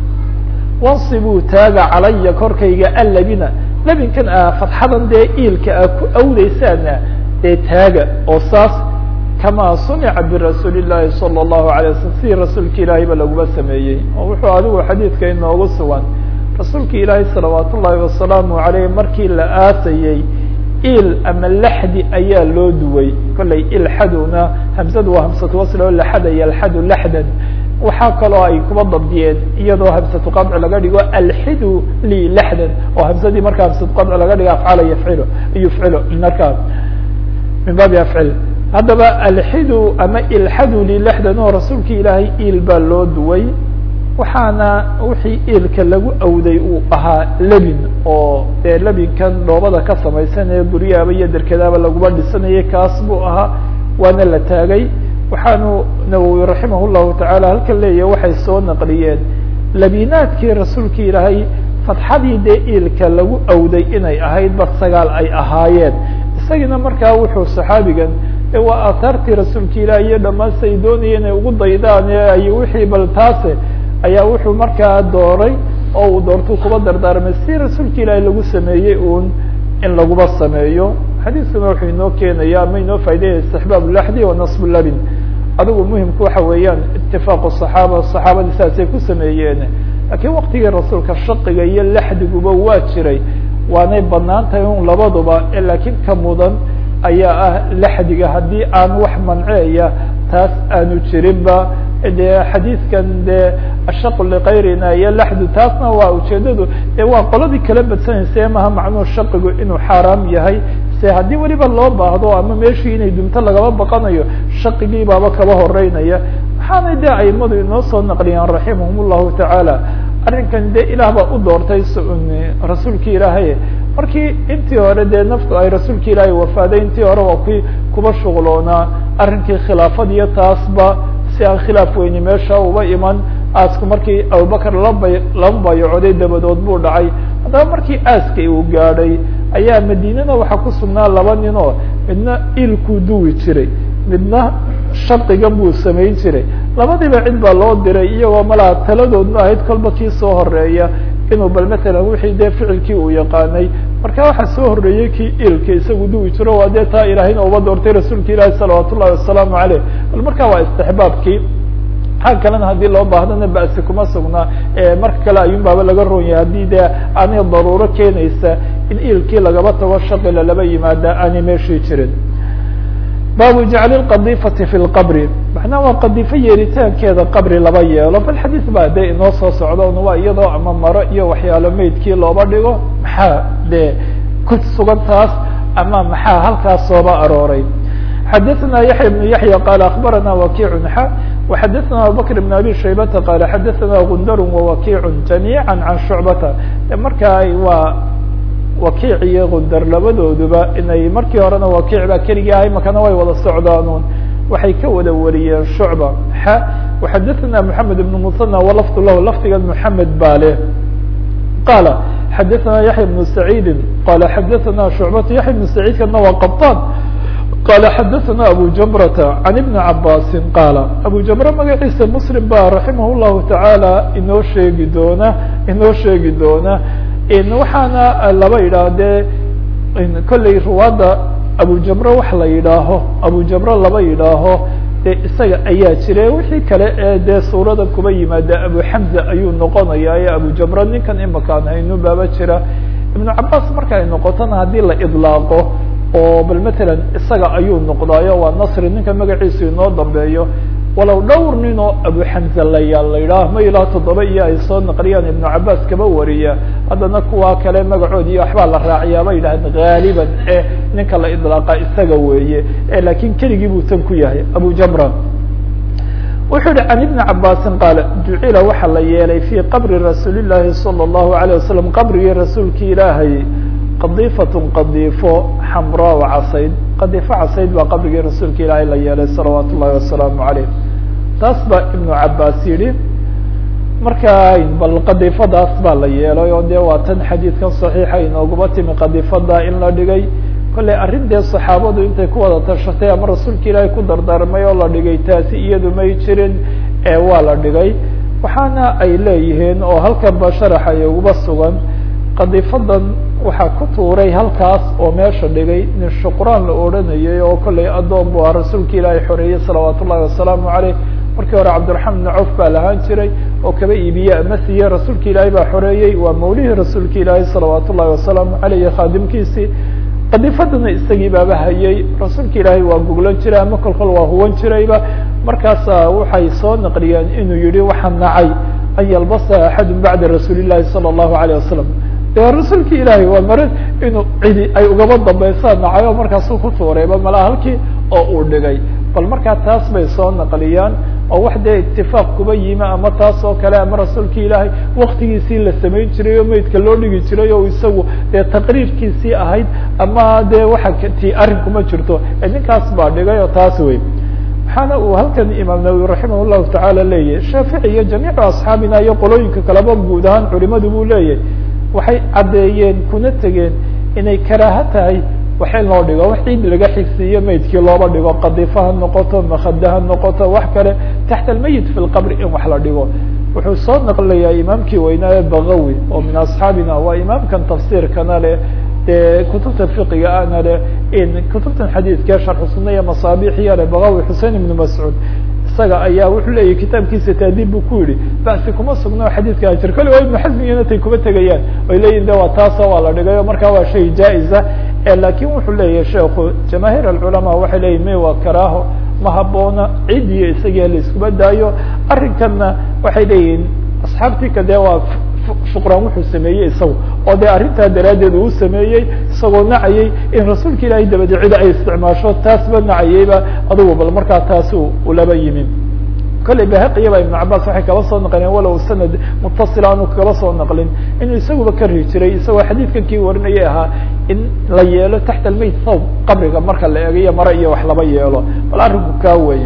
wansibuu taaga calaya korkayga allabina labinkan a fadxadan dee iilka a ku awdeysaana dee taaga oo saas kama sunica birasuuli llahi salى الlahu alay waslm sidii rasuulka ilaahay ba laguma sameeyey oo wuxuu adigu xadiidka inoogu sugan rasuulka ilaahay salawaat ullaahi wasalaamu aleyh markii la aasayey il ama laxdi ayaa loo duway kollay ilxaduna hamsadu waa hamsatu wasl oo laxada yalxadu laxdan waxaa kaloo ay kuba dabdiyeen iyadoo hamsatu qadci laga dhigo alxidu li laxdan oo hamsadii markaa hamsatu qadci laga dhigo afcala yafcilo yufcilo markaa min baabi afcil haddaba alxidu ama ilxadu li laxdan oo rasuulka ilaahay il baa loo duway waxaana wixii iilka lagu awday uu ahaa lebin oo dee lebinkan dhoobada ka samaysanaya guryaaba iyo derkadaaba laguma dhisanayay kaas buu ahaa waana la taagay waxaanu nawowi raximah llahu tacaala halkan leeyahy waxay soo naqliyeen labinaadkii rasuulka ilaahay fadxadii dee iilka lagu awday inay ahayd ba sagaal ay ahaayeen isagiina markaa wuxuu saxaabigan waa aataartii rasuulka ilaah iyo dhamaanse ay doonayeen inay ugu daydaan ay wixii bal taase ayaa wuxuu markaa dooray oo uu doortuu kuba dardaarmay si rasuulka ilaahi lagu sameeyey uun in laguba sameeyo xadiiskuna wuxuu inoo keenaya ama inoo faaidaya istixbaab laxdi wa nasb labin adigu muhimku waxa weeyaan itifaaqu صaxaaba saxaabadii saasay ku sameeyeen laakiin waktigii rasuulka shaqiga iyo laxdiguba waa jiray waanay banaan tahay un labaduba laakiin ka mudan ayaa ah laxdiga haddii aan wax manceeya taas aanu jirinba de xadiidkan de ashaqu likayrina iyo laxdu taasna waa ujeedadu de waa qoladii kala badsanaysa maha macnuhu shaqigu inuu xaaraam yahay se haddii weliba loo baahdo ama meeshii inay dunto lagaba baqanayo shaqigii baaba kaba horeynaya waxaanay de aimadu inoo soo naqliyaan raximahum llahu tacaala arrinkan de ilaah baa u doortay rasuulki ilaahay markii intii hore dee naftu ay rasuulka ilaahay wafaaday intii hore waa ki kuba shuqloonaa arrinkii khilaafad iyo taasba si aan khilaaf weyni meesha uba iman aasku markii abubakar laba laba bayacoday dabadood buu dhacay haddaba markii aaskay uu gaadhay ayaa madiinana waxaa ku sugnaa laba nin oo midna ilkuu duwi jiray midna shardigan buu samayn jiray labadiiba cid baa loo diray iyagoo malaa taladoodna ahayd kolba kii soo horeeya inuu bal matalan wixii dee ficilkii uu yaqaanay marka waxaa soo horeeyey kii ilka isagu duwi jiro waa dee taa ilaahayna uba doortay rasuulka ilaahi salawaat ullahi wasalaamu aleyh bal marka waa istixbaabkii xag kalena haddii loo baahdana ba'si kuma sugnaa marka kale ayuun baaba laga roon yahay haddii dee aanay daruuro keenaysa in ilkii lagaba tago shaqila laba yimaada aanay meeshii jirin baabu jacli lqadifati fi lqabri macnaha waa qadifo yeeritaankeeda qabri laba yeelo bal xadiis baa dee inoo soo socda un waa iyadoo ama maro iyo waxyaalo meydkii looba dhigo maxaa dee ku sugan taas ama maxaa halkaas sooba arooray xadaثna yaحya بن yaحyى qال aخbarana wakiع xa وxadaثna abubakr بن abi shaybata qal xadaثna gundar وwakiع جamيعا can shucbata markaa waa wakiic iyo gundar labadooduba inay markii horena wakiic baa keligii ahay makana way wada socdaanuun waxay ka wada wariyeen shucba xa وxadaثna mحamed بن muثنى walafd lah lafdiga mحamed baa leh qala xadaثna yaحya بن سacيidi qala xadaثna shucbata yaحya بن سacيidkana waa qbطan qala xadaثna abu jamrata can ibni cabasi qaala abu jamre magaciisa muslim ba raximah llahu tacaala inoo sheegi doona inoo sheegi doona waxaana laba yidhaahdee kolley ruwaadda abu jamre wax la yidhaaho abu jamre laba yidhaaho dee isaga ayaa jire wixii kale ee dee suurada kuba yimaada abu xamza ayuu noqonaya ee abu jamre ninkan imakaan haynu baaba jira ibnu cabaas marka ay noqotona haddii la idlaaqo oo bal matalan isaga ayuu noqdaayo waa nasri ninka magaciisu inoo dambeeyo walow dhowr nin oo abu xamza layaal la yidhaah ma ilaa toddoba iyo ay soo naqliyaan ibnu cabaas kaba wariya haddana kuwa kale magacood iyo waxbaa la raaciyaa ba yidhahdeen gaaliban ee ninka la idlaaqa isaga weeye laakiin keligii buu tan ku yahay abu jamra wuxuu yihi can ibni cabaasin qaala jucila waxaa la yeelay fii qabri rasuuli llaahi salى اllahu alيه wasalam qabrigii rasuulki ilaahay qadifatun qadifo xamraa casayd qadifo casayd baa qabrigii rasuulka ilaahay la yeelay salawaat ullahi wasalaamu aleyh taas baa ibnu cabaas yihi marka bal qadifadaas baa la yeelay oo dee waa tan xadiidkan saxiixa inooguma timi qadifada in la dhigay kolley arrin dee saxaabadu intay ku wada tashatay ama rasuulka ilaahay ku dardaarmay oo la dhigay taasi iyadu may jirin ee waa la dhigay waxaana ay leeyihiin oo halkan ba sharaxa ay uguba sugan qadifadan waxaa ku tuuray halkaas oo meesha dhigay nin shuqraan la odhanayay oo kollay addoon bu ah rasuulka ilaahay xoreeyey salawaat ullahi wasalaamu caleyh markii hore cabdiraxmaan ibn cawf baa lahaan jiray oo kaba iibiye ama siiye rasuulka ilaahay baa xoreeyey waa mawlihii rasuulka ilaahay salawaat ullahi wasalaamu caleyh khaadimkiisii qadifadana isagii baaba hayay rasuulka ilaahay waa guglan jiray ama kolkol waa huwan jirayba markaasa waxay soo naqliyeen inuu yihi waxaa nacay an yalbasa axadu bacda rasuuli llahi salى اllahu alيyه wasalam de rasuulki ilaahay waa mare inuu cidi ay ugaba dambaysaa nacay oo markaasuu ku tuurayba malaa halkii oo uu dhigay bal markaa taas bay soo naqliyaan oo wax dee itifaaq kuba yimi ama taas oo kale ama rasuulki ilaahay waktigiisii la samayn jiray oo meydka loo dhigi jiray oo isagu dee taqriirkiisii ahayd ama dee waxa ti arrin kuma jirto ninkaas baa dhigay oo taas wey waxaana uu halkan imaam nawowi raximah llahu tacaala leeyahy shaafici iyo jamiicu asxaabina iyo qolooyinka kaleba guud ahaan culimadu buu leeyahy waxay caddeeyeen kuna tegeen inay karaaho tahay wax in loo dhigo wax ciid laga xigsiiyo meydkii looba dhigo qadifa ha noqoto makada ha noqoto wax kale taxta almeyit fi lqabri in wax la dhigo wuxuu soo naqlayaa imaamkii weynaaye bagawi oo min asxaabina waa imaamkan tafsiirkana leh dee kutubta fiqiga ana leh in kutubtan xadiidka sharxu suna iyo masaabixiya leh bagawi xusein ibnu mascuud isaga ayaa wuxuu leeyahy kitaabkiisa taadiib buu ku yihi basi kuma sugno xadiidka ajir kale waa ibnu xasmigina tay kuma tegayaan oy leeyihin de waa taasoo waa la dhigay o markaa waa shay jaa-iza lakin wuxuu leeyahay sheekhu jamaahiir alculamaa waxay leeyihin me waa karaaho ma haboona cid iyo isagia la iskuba daayo arrinkanna waxay leeyihin asxaabtii ka dee waa shuqraan wuxuu sameeyey isagu oo dee arrintaa daraaddeed uu sameeyey isagoo nacayay in rasuulka ilaahay dabadi cida ay isticmaasho taasba nacayeyba adugu bal markaa taasi ulaba yimi kolley bahaqiya ba ibnu cabaas waxay kaba soo naqleen walow sanad mutasila aanu kaba soo naqlin inuu isaguba ka ri jiray isagoo xadiidkan kii warinayay ahaa in la yeelo taxta almeyt thawb qabriga marka la eegayo mare iyo wax laba yeelo bal arrinku kaa weya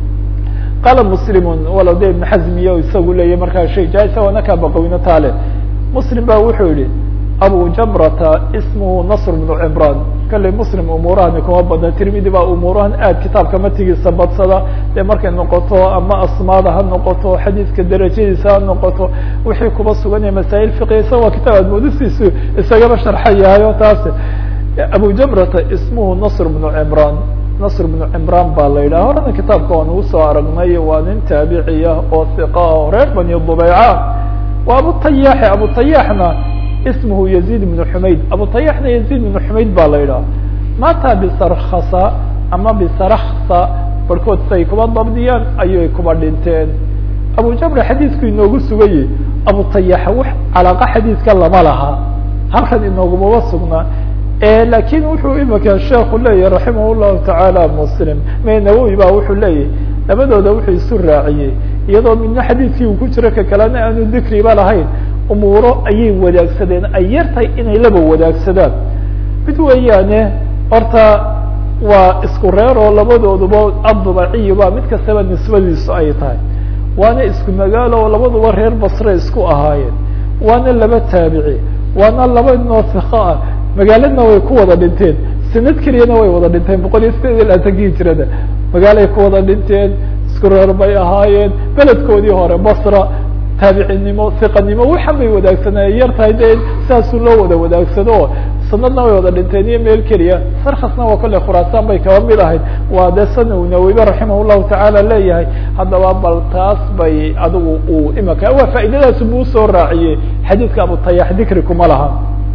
qaala muslimun walow de ibn xazmiya isagu leeyahy markaa shay jaa-isa waana kaa baqawino taale muslim ba wuxuu yihi abu jamrata ismuhu nasr bnu cimran kalley muslim umuurahani kuma badna tirmidi baa umuurahan aad kitaabka matigiisa badsada dee markay noqoto ama asmaada ha noqoto xadiidka darajadiisa ha noqoto wixii kuba sugan yahay masaa'il fiqiya isaga waa kitaab aad moodisiisu isagaba sharxa yahay oo taas abu jamrata ismuhu nasr bnu cimran nasr bnu cimraan baa la yidhaha horena kitaabka waan ugu soo aragnay waa nin taabiciya oo hiqa o reer bani dubeyca waa abutayaxe abutayaxna ismuhu yaziid bnu xumayd abutayaxna yaziid bnu xumayd baa la yidhaha mata bisarkasa ama bisaraksa barhkood say kuba dabdiyaan ayay kuba dhinteen abu jamre xadiisku inoogu sugayey abutayaxa wax calaaqa xadiiska lama laha halkan inoogumaba sugnaa lakin wuxuu imika sheeku leeyahy raximah llahu tacaala muslim me nawowi ba wuxuu leeyahy labadooda wuxuu isu raaciyey iyadoo midna xadiidkii uu ku jiro ka kalena aanu dikriba lahayn umuuro ayay wadaagsadeen ay yartahay inay laba wadaagsadaan mid weeyaane horta waa isku reer oo labadooduba addubaciyiba mid kastaba nisbadiisu ay tahay waana isku magaalo oo labaduba reer basre isku ahaayeen waana laba taabici waana laba noo hiko ah magaaladna way ku wada dhinteen sanad keliyana way wada dhinteen boqol iyo sideed iyo labaatankii jirada magaalay ku wada dhinteen isku reer bay ahaayeen beledkoodii hore basra taabicinimo hiqanimo waxan bay wadaagsanaaye yar tahay de saasuu loo wada wadaagsado sanadna way wada dhinteen iyo meel keliya sarkasna waa kale khuraasaan bay kaba mid ahayd waa de sana u nawibe raximah llahu tacaala leeyahay haddaba bal taas bay adigu uu imika waa faa'iidadaas buu usoo raaciyey xadiidka abutayax dikri kuma laha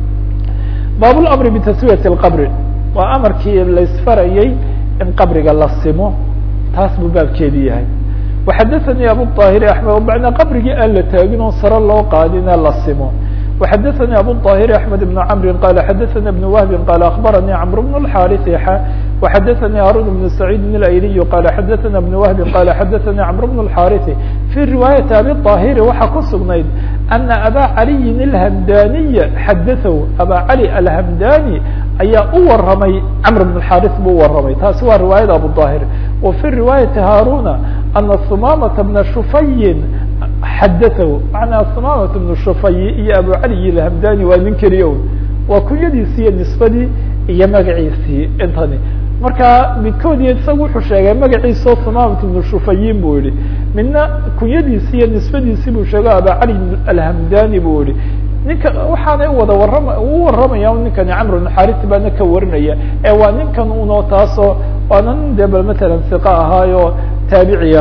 baab lamri bitaswiyati lqabri waa amarkii laisfarayey in qabriga la simo taas buu baabkeedi yahay waxadaثanii abu طaahiri axmed macnaa qabrigii aan la taagin oo sare loo qaadine la simo وxadaثnي abu الطاhر أحmed بن cمr qال xadaثna بن وهب qال أخbarnي cمر بن الحاrث وxadaثnي هاrون بن سعيد الأيلي qال xadaثna بن وهب qال xadaثnي cمر بن الحاrث في رواية abي الطاhر waxaa ku sugnayd أنa abا عalي الhمdاني xadaثه abا عalي الhمdاني ayaa u waramay cمر بن الحاrث buu waramay taasi waa riwaayada abu الطاhر وفي رواية هاrوna أنa ثمامة بن شفy xadaثhu manaa samamat bnu shufay iyo abu cali ilhamdani waa nin keliya waa kunyadiisi iyo nisbadii iyo magaciisii intani marka midkood iyo isaga wuxuu sheegay magaciisao samamat bnu shufayin buu yihi midna kunyadiisi iyo nisbadiisi buu sheego abu cali alhamdani buu yihi ninka waxaanay wada warama u waramaya ninkani camr bn xarit baana ka warinaya ee waa ninkan uno taasoo waana nin de bal matalan siqa ahaayo taabiciya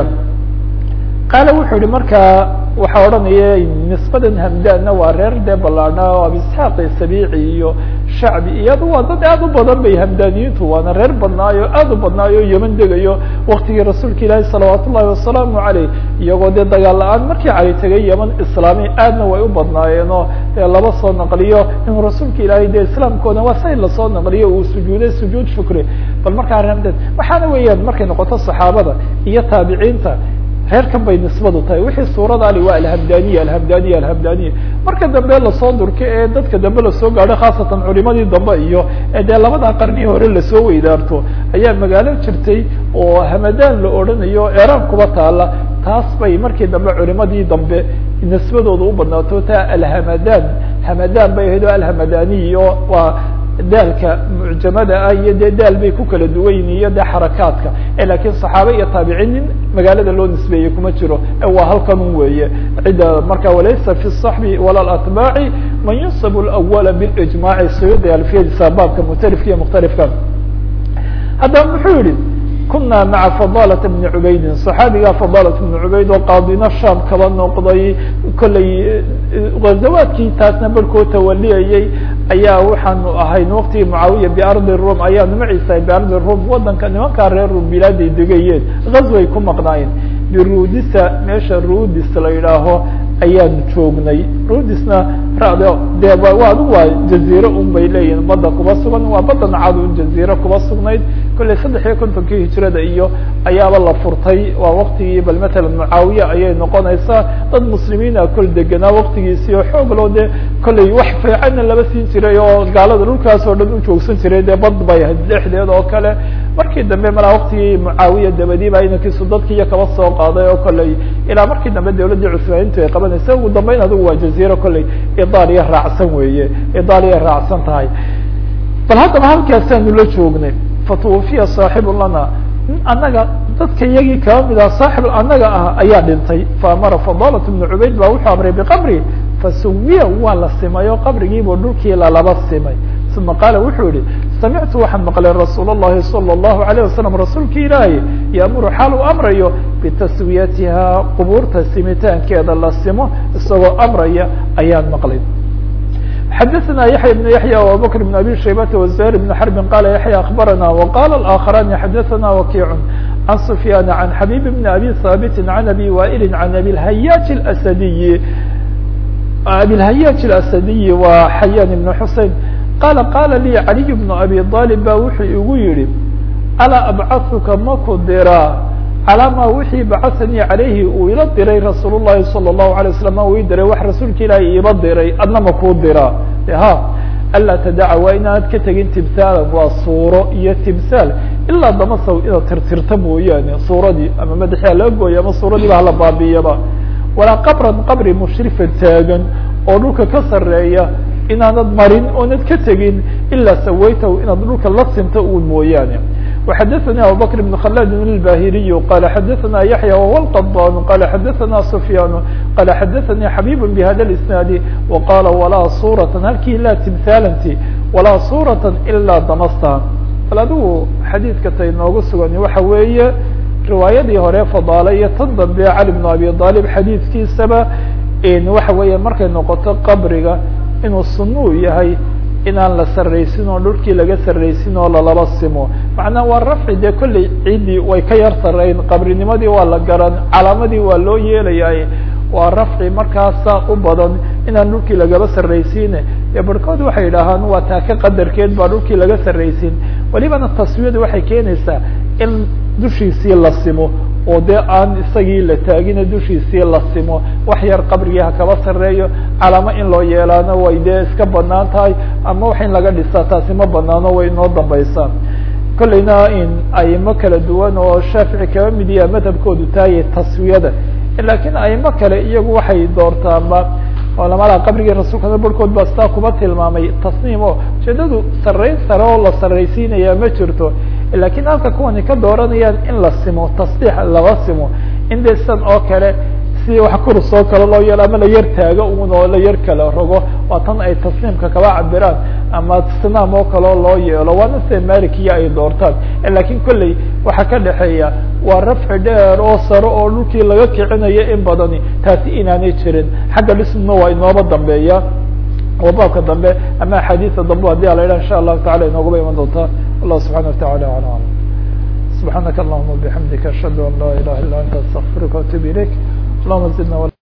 qaala wuxuu yihi markaa waxaa odhanaya nisbadan hamdana waa reer dee balaana o abisxaaq sabici iyo shacbi iyado waa dad aad u badan bay hamdaniyiintu waana reer badnaayo aad u badnaayo yeman degayo waktigii rasuulka ilaahi salawaat ullahi wasalaamu aleyh iyagoo dee dagaal la-aan markii cali tegay yeman islaami aadna way u badnaayeen oo dee laba soo naqliyo inuu rasuulka ilaahay dee islaamkooda waa say lasoo naqliyo uu sujuuday sujuud shukri bal markaa hamdan waxaana weeyaan markay noqoto saxaabada iyo taabiciinta reerkan bay nisbadu tahay wixii suurada ali waa alhamdaniya alhamdaniya alhamdaniya marka dambe lasoo durka ee dadka dambe lasoo gaadho khaasatan culimadii dambe iyo dee labada qarni hore lasoo weydaarto ayaa magaalo jirtay oo hamadaan la odhanayo eraan kuba taala taas bay markii dambe culimadii dambe nisbadooda u badnaato taa alhamadan hamadaan bay ahayd o alhamadaniyo waa daalka mucjamada ah iyo dee daal bay ku kala duwan yihin iyo dee xarakaadka lakiin صaxaabe iyo taabiciin nin magaalada loo nisbeeyey kuma jiro waa halkan un weeye cidda marka walaysa fi الصaxbi wala atbaaci man yunsab اlأwala biاجmaaci suyuudi alfiyadiisa baabka mukhtalifka iyo mukhtalifka haddaba muxuu yihi kuna maca fadalata bni cubaydin صaxaabiga fadalat bni cubayd oo qaadina sham kaba noqday kollay ghazawaadkii taasna barhkood tawaliyayey ayaa waxaanu ahayn waktigii mucaawiya biardi rum ayaanu maciisa biardi rum wadanka nimankaa reer rum bilaaday degayeen gazway ku maqnaayeen birudisa meesha rudis la yidhaaho ayaanu joognay rudisna rade de waa adigu waa jaziire un bay leeyihin badda kuba sugan waa badda nacad un jaziire kuba sugnayd kollay saddex iyo kontonkii hijrada iyo ayaaba la furtay waa waktigii bal matalan mucaawiya ayay noqonaysaa dad muslimiina kol deganaa waktigiisii oo xoog loo dee kollay wax fiicanna laba siin jiray oo gaalada dhulkaas oo dhan u joogsan jiray dee bad bay ahayd dhexdeed oo kale markii dambe malaa waktigii mucaawiya dabadiiba inankiisu dadkiiyo kaba soo qaaday oo kollay ilaa markii dambe dawladdii cusmaaniintu ay qabanaysa ugu dambeyn adigu waa jaziire kollay idaaliya raacsan weeye idaaliya raacsan tahay bal haddaba halkaasaanu la joognay fatwufiya saaxibu lana annaga dadka iyagii kaba mid ah saaxib annaga ah ayaa dhintay faamara fadalat bnu cubayd baa wuxuu amray biqabri fasuwiya waa la simay oo qabrigiibuu dhulkii lalaba simay uma qaala wuxuu yihi samictu waxaan maqlay rasuul الlahi salى الlahu عalيه wasalam rasuulki ilaahi yaamuru xaal uu amrayo bitaswiyatiha qubuurta simitaankeeda la simo isagoo amraya ayaan maqlay xadaثna yaحya بن yaحya وabubakr بن abi shaybata وزهير بن xرbi qala yaحya aخbarana وqala الآkخrani xadaثna wakiع عن سفyاn عن xabيb بن abi hاbit عن abi waئl عن abi الhayaج الأsdiي abi الhayaج الأsdiي wa xayan بن xusein qala qala lii عaliي بن abi طالب ba wuxuu igu yihi alaa abcaثuka maku diraa calaa ma wixii bacahanii calayhi uu ila diray rasuul الlahi salى الlahu عalيه waslm uu ii diray wax rasuulka ilaahi iiba diray adna ma kuu diraa ha anlaa tadaca waa inaanad ka tegin timhaalan waa suuro iyo timhaal ilaa damasaw inaad tirtirta mooyaane suuradii ama madaxia laga gooya ama suuradiiba hala baabiyaba walaa qabran qabri mushrifan taagan oo dhulka ka sareeya inaanad marin oonad ka tegin ilaa sawaytahu inaad dhulka la sinto un mooyaane وxadثnي abubكر بن khلاد الbاhiriي qال xadثna yaحyى وهو الqضاn qال xadثna سفyاn qال xadثnي xabيb بhda الاسناaد وqاla وlaa sورة halkii laa تمثاlanti وalaa sورة ilaa damastha bal adigu xadiidka tay noogu sugan waxa weeye riwaayadii hore fadaale iyo tan dambe cali بن abi طالب xadiidkiisaba waxa weeye markay noqoto qabriga inuu sunuu yahay inaan la sarraysin oo dhulkii laga sarraysin oo lalaba simo macnaa waa rafci dee kolley ciiddii way ka yar sarreyn qabrinimadii waa la garan calaamadii waa loo yeelayaay waa rafci markaasa u badan inaan dhulkii lagaba sarraysiine dee barhkood waxay yidhaahaan waa taaka qadarkeed baa dhulkii laga sarraysin welibana taswiyadu waxay keenaysaa in dushiisii la simo oo dee aan isagii la taagina dushiisii la simo wax yar qabrigii hakaba sarreeyo calaamo in loo yeelaano way dee iska banaan tahay ama wax in laga dhisaa taasi ma banaano way inoo dambaysaa kolleyna in aimo kala duwan oo shaafici kaba mid yaha madhabkoodu taayay taswiyada lakiin aimo kale iyagu waxay doortaanba culamada qabrigii rasuulkana barhkood baa sitaa kuma tilmaamay tasniim o ujeedadu sarrayn sare oo la sarraysiinaya ma jirto lakiin halka kuwani ka dooranayaan in la simo tasdiix laba simo in de san oo kale si wax kurus oo kale loo yeelo ama la yar taago un oo la yar kala rogo waa tan ay tasniimka kaba cabiraan ama sinaam oo kaleo loo yeelo waana sida malikiya ay doortaan lakiin kolley waxaa ka dhexeeya waa rafci dheer oo sare oo dhulkii laga kicinayo in badani taasi inaanay jirin xagga dhismna waa inooba dambeeya oo baabka dambe ama axaadiisa dambe hadii ala yidhah insha allahu tacala inoogaba iman doontaa wallah subxana watacala ala alam subxaanaka allahuma bixamdika ashhadu an laa ilaha illa anta astaqfiruka waatubu ilayk allahuma zidna